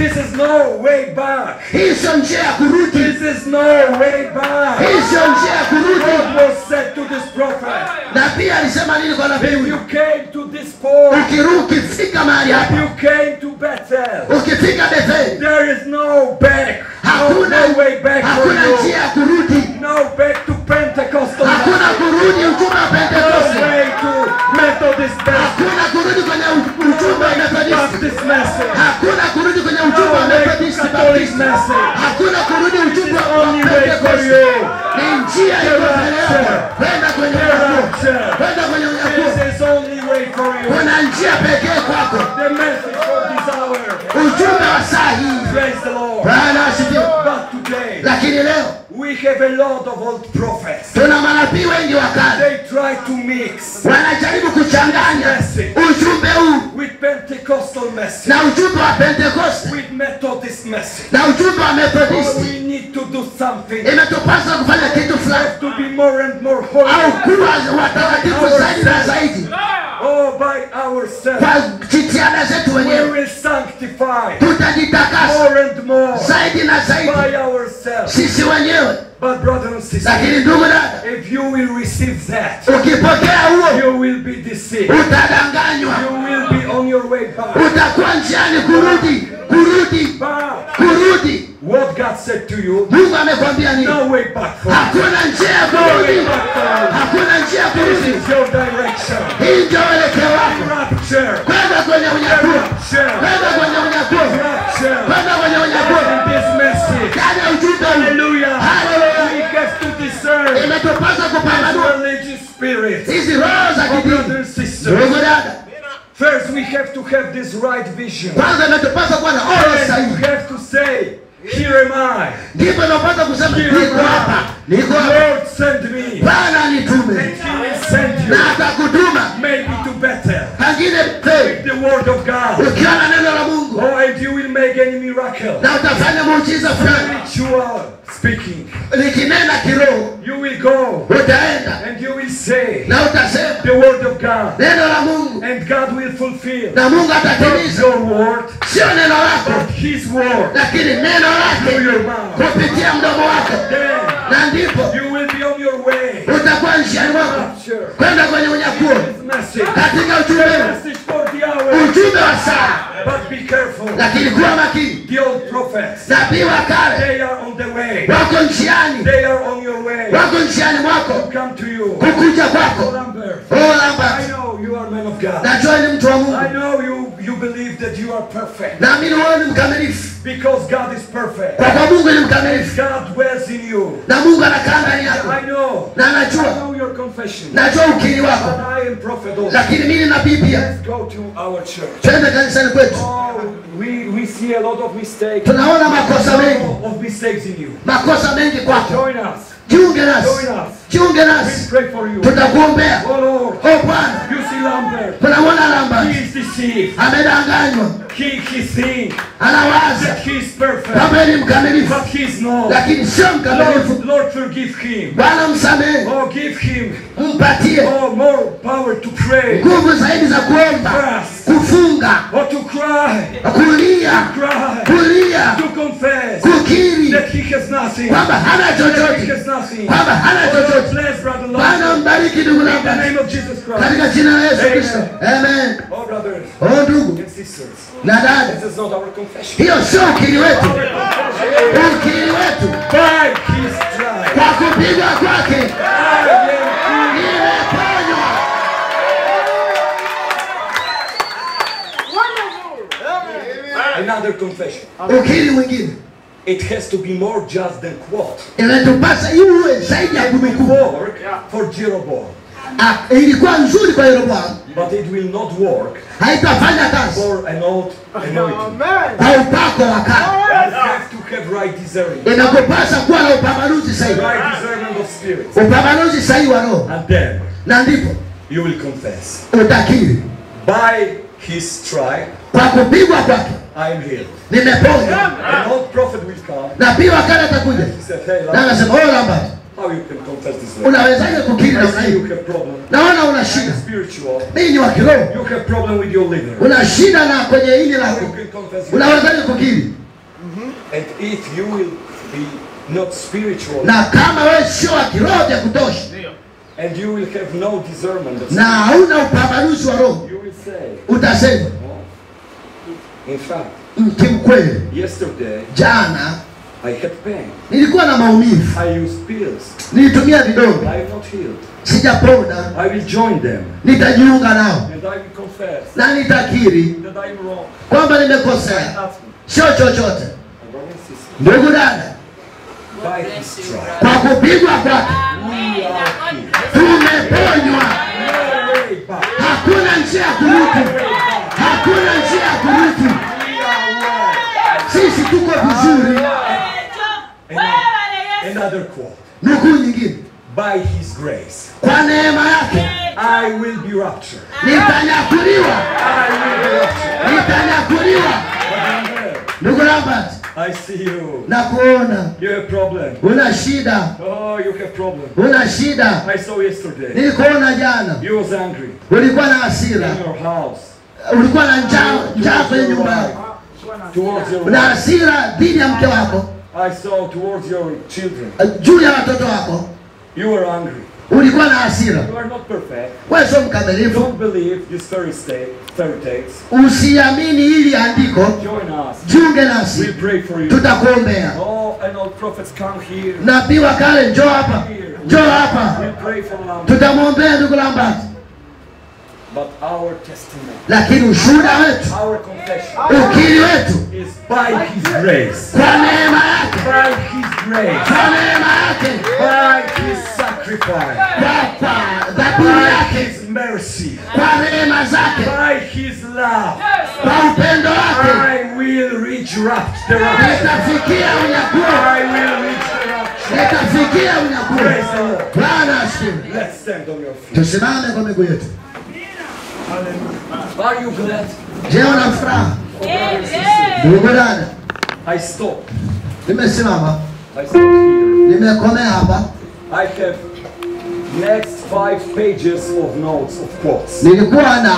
This is no way back. hii sio njia ya kurudi This is no way back. hii sio njia ya kurudi God was said to this prophet, na pia alisema nini kwa nabii if huyu you came to this port, Ukiru- ukifika mahali hapa you came to Bethel, ukifika betheli there is no back. No, hakuna no way back for hakuna you. njia ya kurudi No back to Pentecostal. hakuna kurudi ujumbe wa No pentekoste way to Methodist message. hakuna kurudi kwenye u- ujumbe wa methodisti Baptist message. hakuna kurudi kwenye ujumbe wa No way to methodisti Catholic baptisti message. hakuna kurudi ujumbe This is wa only way for pentekoste you. ni njia iliyopelekwa kwenda kwenye unyakuo kwenda kwenye unyakuo This is only way for you. kuna njia pekee kwako The message for this hour. ujumbe wa saa hii Praise the Lord. bwana asifiwe But today, lakini leo we have a lot of old prophets. tuna manabii wengi wa kale They try to mix wanajaribu kuchanganya ujumbe huu with Pentecostal message, na ujumbe wa pentekoste with Methodist message. na ujumbe wa Oh, methodisti we need to do something imetupasa kufanya kitu fulani to be more and more au holy. kuwa watakatifu zaidi na zaidi Oh, by ourselves. kwa jitihada zetu We wenyewe will sanctify tutajitakasa more and more zaidi na zaidi by ourselves. sisi wenyewe But brothers and sisters, lakini ndugu dada if you will receive that, ukipokea huo you will be deceived. utadanganywa You will be on your way back. utakuwa njiani kurudi kurudi Back. kurudi What God said to you, mungu amekwambia nini no way back for you. hakuna njia ya No way kurudi back for you. hakuna njia ya This kurudi is your direction. hii ndio uelekeo wako Rapture. kwenda kwenye unyakuo Rapture. kwenda kwenye unyakuo Rapture. kwenda kwenye unyakuo In this message. ndani ya ujumbe huu Hallelujah. Hallelujah. We have to discern imetupasa kupambanua religious spirits. hizi roho za Oh, kidini brothers and sisters. ndugu dada First, we have to have this right vision. kwanza imetupasa kuwa na oro Then you sahihi have to say, Here am I. ndipo inapasa kusema Here niko am hapa I. niko hapa Lord, send me. bwana nitume And He will send you. na atakutuma Maybe to Bethel. pengine pe The word of God. ukiwa na neno la mungu Oh, and you will make any miracle. na utafanya muujiza fulani Spiritual speaking. nikinena kiroho You will go utaenda and you will say na utasema the word of God. neno la mungu And God will fulfill na mungu not atatimiza your word, sio neno lako but His word lakini neno through lake your mouth. kupitia mdomo wako Then na ndipo you will be on your way. utakuwa njiani wako Rapture. kwenda kwenye unyakuo This message. katika ujumbe huu Message for the hour. ujumbe wa saa But be careful. lakini kuwa makini The old prophets, nabii wa kale they are on the way. wako njiani They are on your way. wako njiani mwako Come to you. kukuja kwako Lambert. oh I lambert know you are man of God. najua ni mtu wa mungu I know you, you believe that you are perfect. naamini wewe ni mkamilifu Because God is perfect. kwa kuwa mungu ni mkamilifu God dwells in you. na mungu anakaa ndani yako I know. na I najua know your confession. najua ukiri But wako I am prophet also. lakini mimi nabii pia Let's go to our church. twende kanisani kwetu Oh, we, we see a lot of mistakes. tunaona makosa mengi of mistakes in you. makosa mengi kwako Join us. jiunge nasi Join us. jiunge We nasi pray for you. tutakuombea Oh Lord, o bwana you see Lambert. tunamwona He lamba is deceived. amedanganywa He, he thinks anawaza that he is perfect. kama ni mkamilifu But he is not. lakini sio mkamilifu Lord, Lord, forgive him. bwana msamehe Oh, give him mpatie oh, more power to pray. nguvu zaidi za kuomba Fast. kufunga Or to cry. kulia Cry. kulia To confess kukiri that he has nothing. kwamba hana That he chochote has nothing. kwamba hana Oh, chochote bless brother bwana Lambert. mbariki ndugu In the lamba name of Jesus Christ. katika jina la yesu Amen. kristo amen Oh, brothers o ndugu and sisters. na dada This is not our confession. hiyo sio ukiri wetu Our confession ukiri wetu is by his stripes. kwa kupigwa kwake I am healed. nimeponywa Another confession. ukiri mwingine It has to be more just than quote. inatupasa iwe zaidi ya It will kunukuu work for Jeroboam, Ah, ilikuwa nzuri kwa yeroboamu but it will not work haitafanya kazi for an old anointing. kwa upako wa kale You have to have right discernment. inakupasa kuwa na upambanuzi sahihi Right discernment of spirit. upambanuzi sahihi wa roho And then na ndipo you will confess. utakiri By his stripe kwa kupigwa kwake I am healed. nimeponywa An old prophet will come. na pia wakati atakuja He said, Hey, na Lambert, anasema oh lamba How you can confess this way? unawezaje kukiri I namna see hiyo you have problem. naona una I'm shida spiritual. mimi ni wa kiroho You have problem with your liver. una shida na kwenye hili How lako you can confess your unawezaje kukiri And if you will be not spiritual na kama wewe sio wa kiroho vya kutosha and you will have no discernment of na hauna upambanuzi wa roho you will say, utasema in fact, "Mm, kimkweli yesterday jana I had pain. nilikuwa na maumivu I used pills. nilitumia vidonge I am not healed. sijapona I will join them nitajiunga nao and I will confess na nitakiri that I am wrong. kwamba nimekosea Nothing. sio chochote My brother and sister, ndugu dada by his stripes, kwa kupigwa kwake we are healed. tumeponywa No way back. hakuna njia ya kurutu hakuna njia ya kurutu We are well. sisi tuko vizuri Another quote. nukuu nyingine By his grace, kwa neema yake I will be raptured. nitanyakuliwa I will be raptured. nitanyakuliwa But I'm there. ndugu Robert I see you. na kuona You have problem. una shida Oh, you have problem. una shida I saw yesterday. nilikuona jana You was angry ulikuwa na hasira in your house ulikuwa na njaa njaa kwenye nyumba yako towards your una wife. hasira dhidi ya mke wako I saw towards your children. juu ya watoto wako You were angry. ulikuwa na hasira You are not perfect. wewe sio mkamilifu Don't believe these fairy state, fairy tales. usiamini hili andiko Join us. jiunge We'll nasi pray for you. tutakuombea Oh, and all prophets come here. nabii wa kale njoo hapa njoo hapa We'll pray for Lambert. tutamwombea ndugu Lambert But our testimony, lakini ushuhuda wetu our confession ukiri wetu is by His grace. kwa neema yake By His grace. kwa neema yake By His sacrifice. kwa kwa dhabihu By yake His mercy. kwa rehema zake By His love. kwa upendo wake I will reach rapt the rapture. nitafikia unyakuo I will reach the rapture. nitafikia unyakuo Praise the Lord. bwana asifiwe Let's stand on your feet. tusimame kwa miguu yetu Are you glad? je una furaha ndugu dada I stop. nimesimama I stop here. nimekomea hapa I have next five pages of notes of quotes. nilikuwa na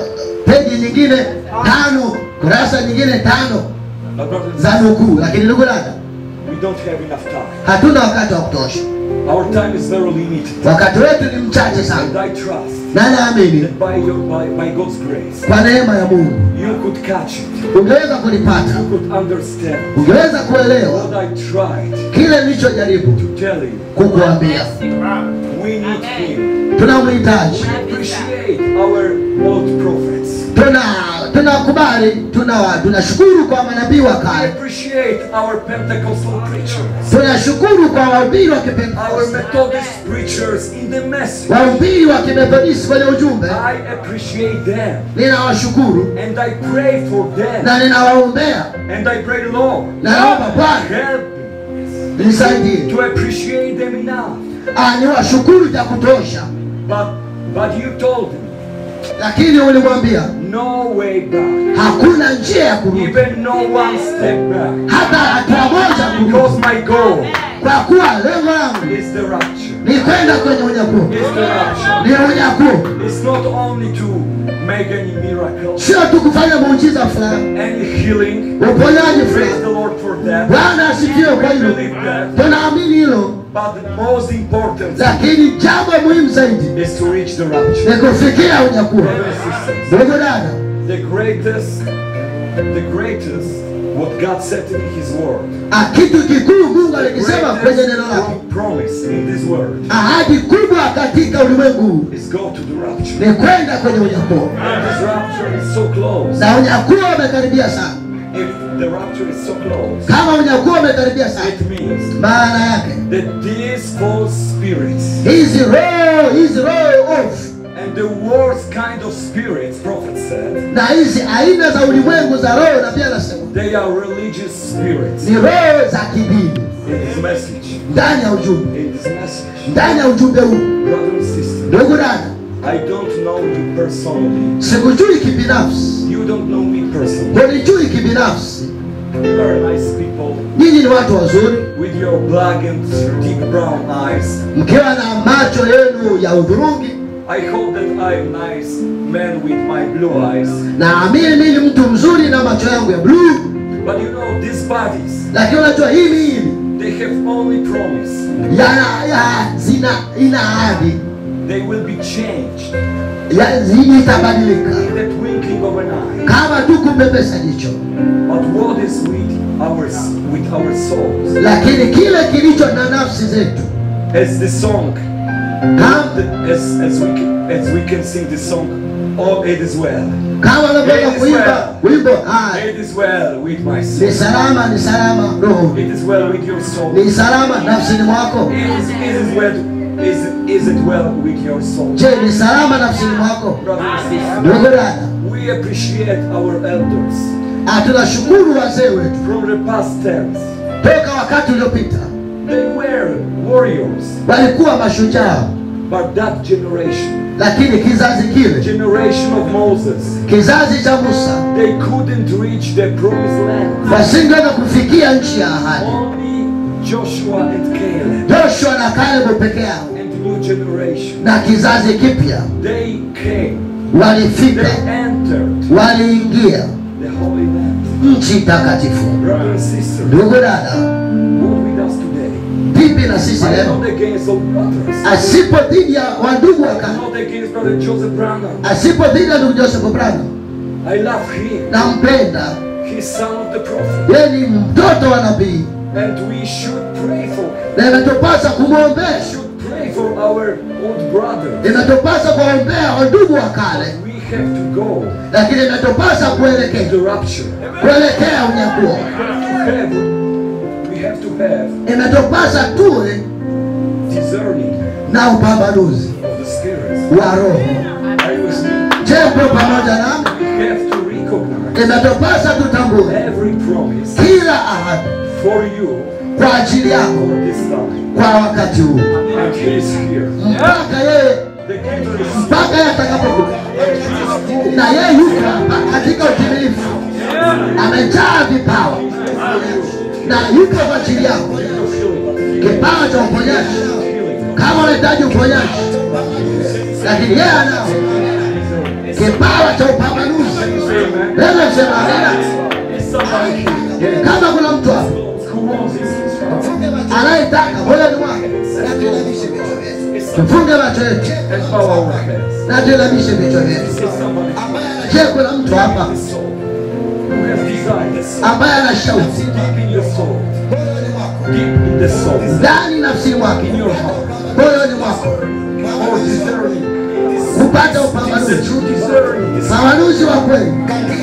peji nyingine tano kurasa nyingine tano My brothers and za sisters, nukuu lakini ndugu dada we don't have enough time. hatuna wakati wa kutosha Our time is very limited. wakati wetu ni mchache And sana I trust na naamini that by your by, by God's grace kwa neema ya mungu you could catch it. ungeweza kulipata You could understand ungeweza kuelewa what I tried kile nilichojaribu to tell you. kukuambia We need him. tunamhitaji Appreciate our old prophets. tuna tunakubali tuna tunashukuru kwa manabii wa I kale appreciate our Pentecostal preachers. tunashukuru kwa wahubiri wa Our kipentekoste Methodist preachers in the message. wahubiri wa kimethodisti kwenye ujumbe I appreciate them. ninawashukuru And I pray for them. na ninawaombea And I pray, Lord, na naomba bwana help me nisaidie to appreciate them enough. Ah, niwashukuru vya kutosha But but you told me lakini ulimwambia no way back. hakuna njia ya kurudi Even no one step back. hata hatua moja kurudi Because my goal kwa kuwa lengo langu is the rapture. ni kwenda kwenye unyakuo Is the rapture. ni unyakuo It's not only to make any miracles, sio tu kufanya muujiza fulani any healing. uponyaji Praise fulani the Lord for that. bwana asifiwe kwa We hilo believe that. tunaamini hilo But the most important lakini jambo muhimu zaidi is to reach the rapture. ni kufikia unyakuo Brothers and sisters, ndugu dada the greatest, the greatest, what God said in His Word, ah, kitu kikuu mungu alikisema kwenye neno lake greatest promise in this Word ahadi kubwa katika ulimwengu huu is go to the rapture. ni kwenda kwenye unyakuo And this rapture is so close. na unyakuo umekaribia sana If the rapture is so close, kama unyakuo umekaribia sana it means maana yake that these false spirits hizi roho hizi roho ofu and the worst kind of spirits, prophet said, na hizi aina za ulimwengu za roho na pia anasema they are religious spirits. ni roho za kidini In this message, ndani ya ujumbe in this message, ndani ya ujumbe huu brother and sister, ndugu dada I don't know you personally. sikujui kibinafsi You don't know me personally. hunijui kibinafsi You are nice people. people nyinyi ni watu wazuri with your black and deep brown eyes. mkiwa na macho yenu ya udhurungi I hope that I am nice man with my blue eyes. naamini mimi ni mtu mzuri na macho yangu ya bluu But you know, these bodies, lakini unajua hii miili they have only promise. yana ya, zina ina ahadi They will be changed ya, zini itabadilika in that winking of an eye. kama tu kumbebesa jicho But what is with our with our souls? lakini kile kilicho na nafsi zetu As the song, kama, the- as as we can, as we can sing the song, oh, it is well. kama unavyoweza It is kuimba well. wimbo haya It is well with my ni soul. salama ni salama roho It is well with your soul. ni salama nafsini mwako Is, is it well? Is it, is it well with your soul? je ni salama nafsini mwako Brothers and sisters, ndugu dada we appreciate our elders Ah, tunashukuru wazee wetu from the past tense. toka wakati uliopita They were warriors, walikuwa mashujaa but that generation, lakini kizazi kile generation of Moses, kizazi cha musa they couldn't reach the promised land. wasingeweza kufikia nchi ya ahadi Only Joshua and Caleb joshua na kalebu peke yao and new generation. na kizazi kipya They came. walifika They entered waliingia the Holy Land. nchi takatifu Brothers and sisters, ndugu dada what with us today? vipi na sisi I'm leo not against all brothers. asipo dhidi ya wandugu wa I'm kale not against Brother Joseph Branham. asipo dhidi ya ndugu joseph brano I love him. nampenda He's son of the prophet. yeye ni mtoto wa nabii And we should pray for him. na imetupasa We kumwombea should pray for our old brother. imetupasa kuwaombea wandugu wa kale We have to go lakini imetupasa to kuelekea the rapture. kuelekea unyakuo We have to have, we have to have imetupasa tuwe discerning na upambanuzi of the spirits. wa roho Are you with me? je mpo pamoja nami We have to recognize imetupasa tutambue every promise kila ahadi for you kwa ajili yako for this time. kwa wakati huu And he is here. mpaka yeye The giver is here. mpaka yeye atakapokuja na yeye yuko hapa katika utimilifu amejaa vipawa na yuko kwa ajili yako kipawa cha uponyaji kama unahitaji uponyaji lakini yeye anao kipawa cha upambanuzi leo sema amina kama kuna mtu hapa anayetaka moyoni mwake tufunge macho yetu And bow our heads. na tuinamishe vichwa vyetu Say somebody je kuna mtu hapa the soul who has desires ambaye ana shauku deep in your soul, deep in the soul, ndani nafsini mwake in your heart, moyoni mwako for discerning, kupata the upambanuzi true discerning, the upambanuzi wa kweli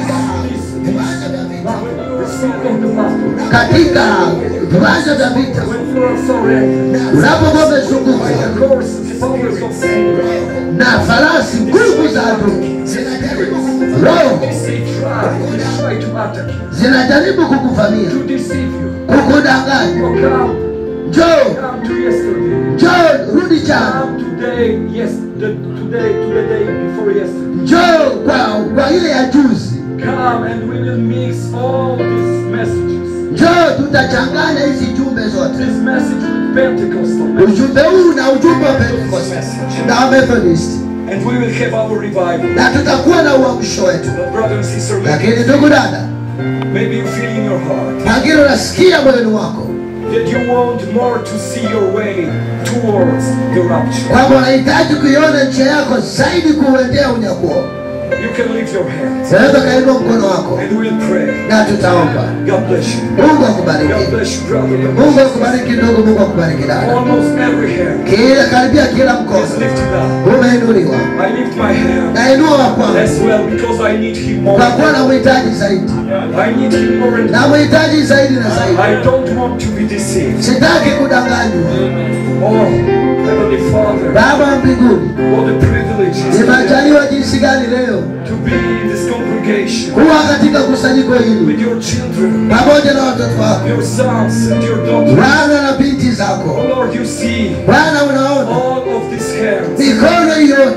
the spirit of the battle. katika viwanja vya vita When you are surrendered, unapokuwa umezungukwa the horses, powers of sin, na farasi nguvu za adui roho they try, they try to attack you, zinajaribu kukuvamia to deceive you. kukudanganya Oh, come, njoo come to yesterday. njoo rudi jana Come today, yes, the, today, to the day before yesterday. njoo kwa, kwa ile ya juzi Come and we will mix all these messages. njoo tutachanganya hizi jumbe zote This message with Pentecostal message. ujumbe huu na ujumbe wa Pentecost na wa Methodist And we will have our revival. na tutakuwa na uamsho wetu But brother and sister, maybe, lakini ndugu dada maybe you feel in your heart pengine unasikia moyoni mwako that you want more to see your way towards the rapture. kwamba unahitaji kuiona njia yako zaidi kuuendea unyakuo You can lift your hands unaweza ukainua mkono wako and we'll pray. na tutaomba God bless you. mungu God akubariki bless you, brother. God mungu bless akubariki ndugu mungu akubariki you. dada Almost every hand kila karibia kila is mkono lifted up. umeinuliwa I lift my hand nainua wa kwangu as well because I need Him more. kwa kuwa na mhitaji zaidi I need Him more and na mhitaji zaidi na zaidi I don't want to be deceived. sitaki kudanganywa Oh, Heavenly Father, baba wa mbinguni what a privilege it is nimejaliwa jinsi gani leo to be in this congregation kuwa katika kusanyiko hili with your children, pamoja na watoto wako your sons and your daughters. bwana na binti zako Oh Lord, you see bwana unaona all of these hands mikono hii yote which are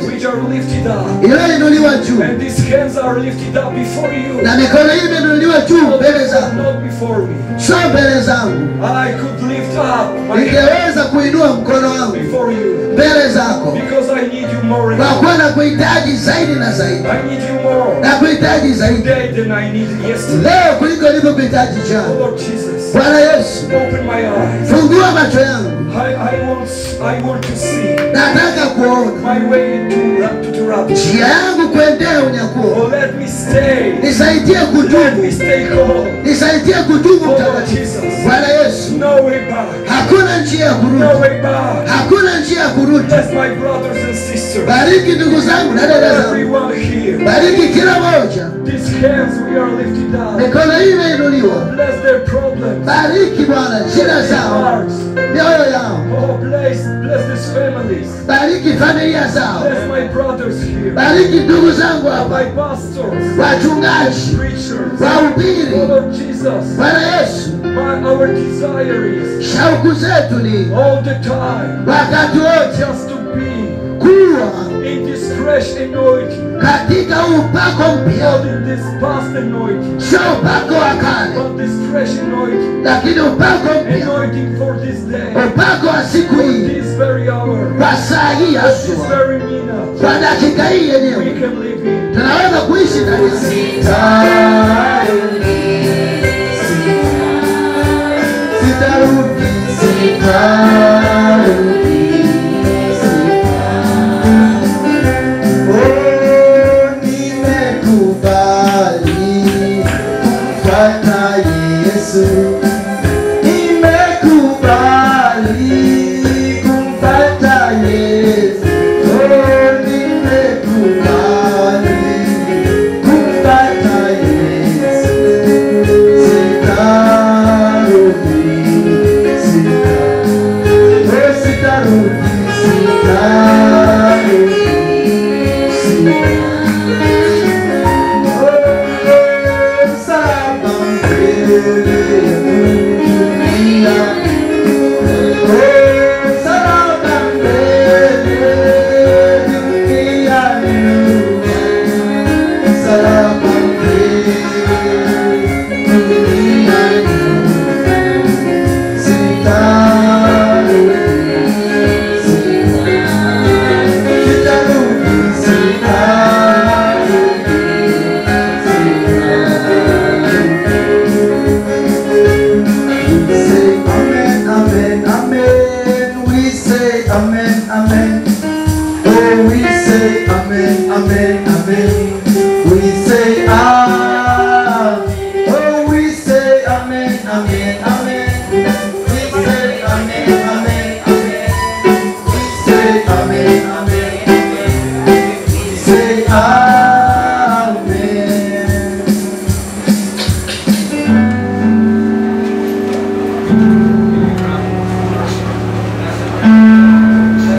lifted up. iliyoinuliwa juu And these hands are lifted up before you. na mikono hii imeinuliwa juu mbele zangu Not before me. sio mbele zangu I could lift up my hand ningeweza kuinua mkono wangu before you. mbele zako Because I need you more and kwa more. kuwa na kuhitaji zaidi na zaidi I need you more na kuhitaji zaidi today than I needed yesterday. leo kuliko nilivyokuhitaji jana Lord Jesus, bwana yesu open my eyes. fungua macho yangu I, I want I want to see nataka kuona my way to ra- to the rapture. njia yangu kuendea unyakuo Oh, let me stay. nisaidie Let kutubu me stay calm. nisaidie kutubu Oh, mtakatifu Jesus. bwana yesu No way back. hakuna njia ya No kurudi way back. hakuna njia ya kurudi Bless my brothers and sisters. bariki ndugu zangu na dada zangu Everyone here. bariki kila moja These hands we are lifted up. mikono hii imeinuliwa Bless their problems. bariki bwana shida zao Hearts. mioyo yao Oh, bless, bless these families. bariki familia zao Bless my brothers here. bariki ndugu zangu My hapa pastors. wachungaji Preachers. wahubiri Oh, Lord Jesus. bwana yesu My, our desire is shauku zetu ni all the time wakati wote just to be kuwa in this fresh anointing. katika huu upako Not mpya in this past anointing. sio upako wa kale But this fresh anointing. lakini upako mpya Anointing for this day. upako wa siku hii This very hour. kwa saa hii This haswa very minute. kwa dakika hii We yenyewe can live in. tunaweza kuishi ndani yake. sitarudi sitarudi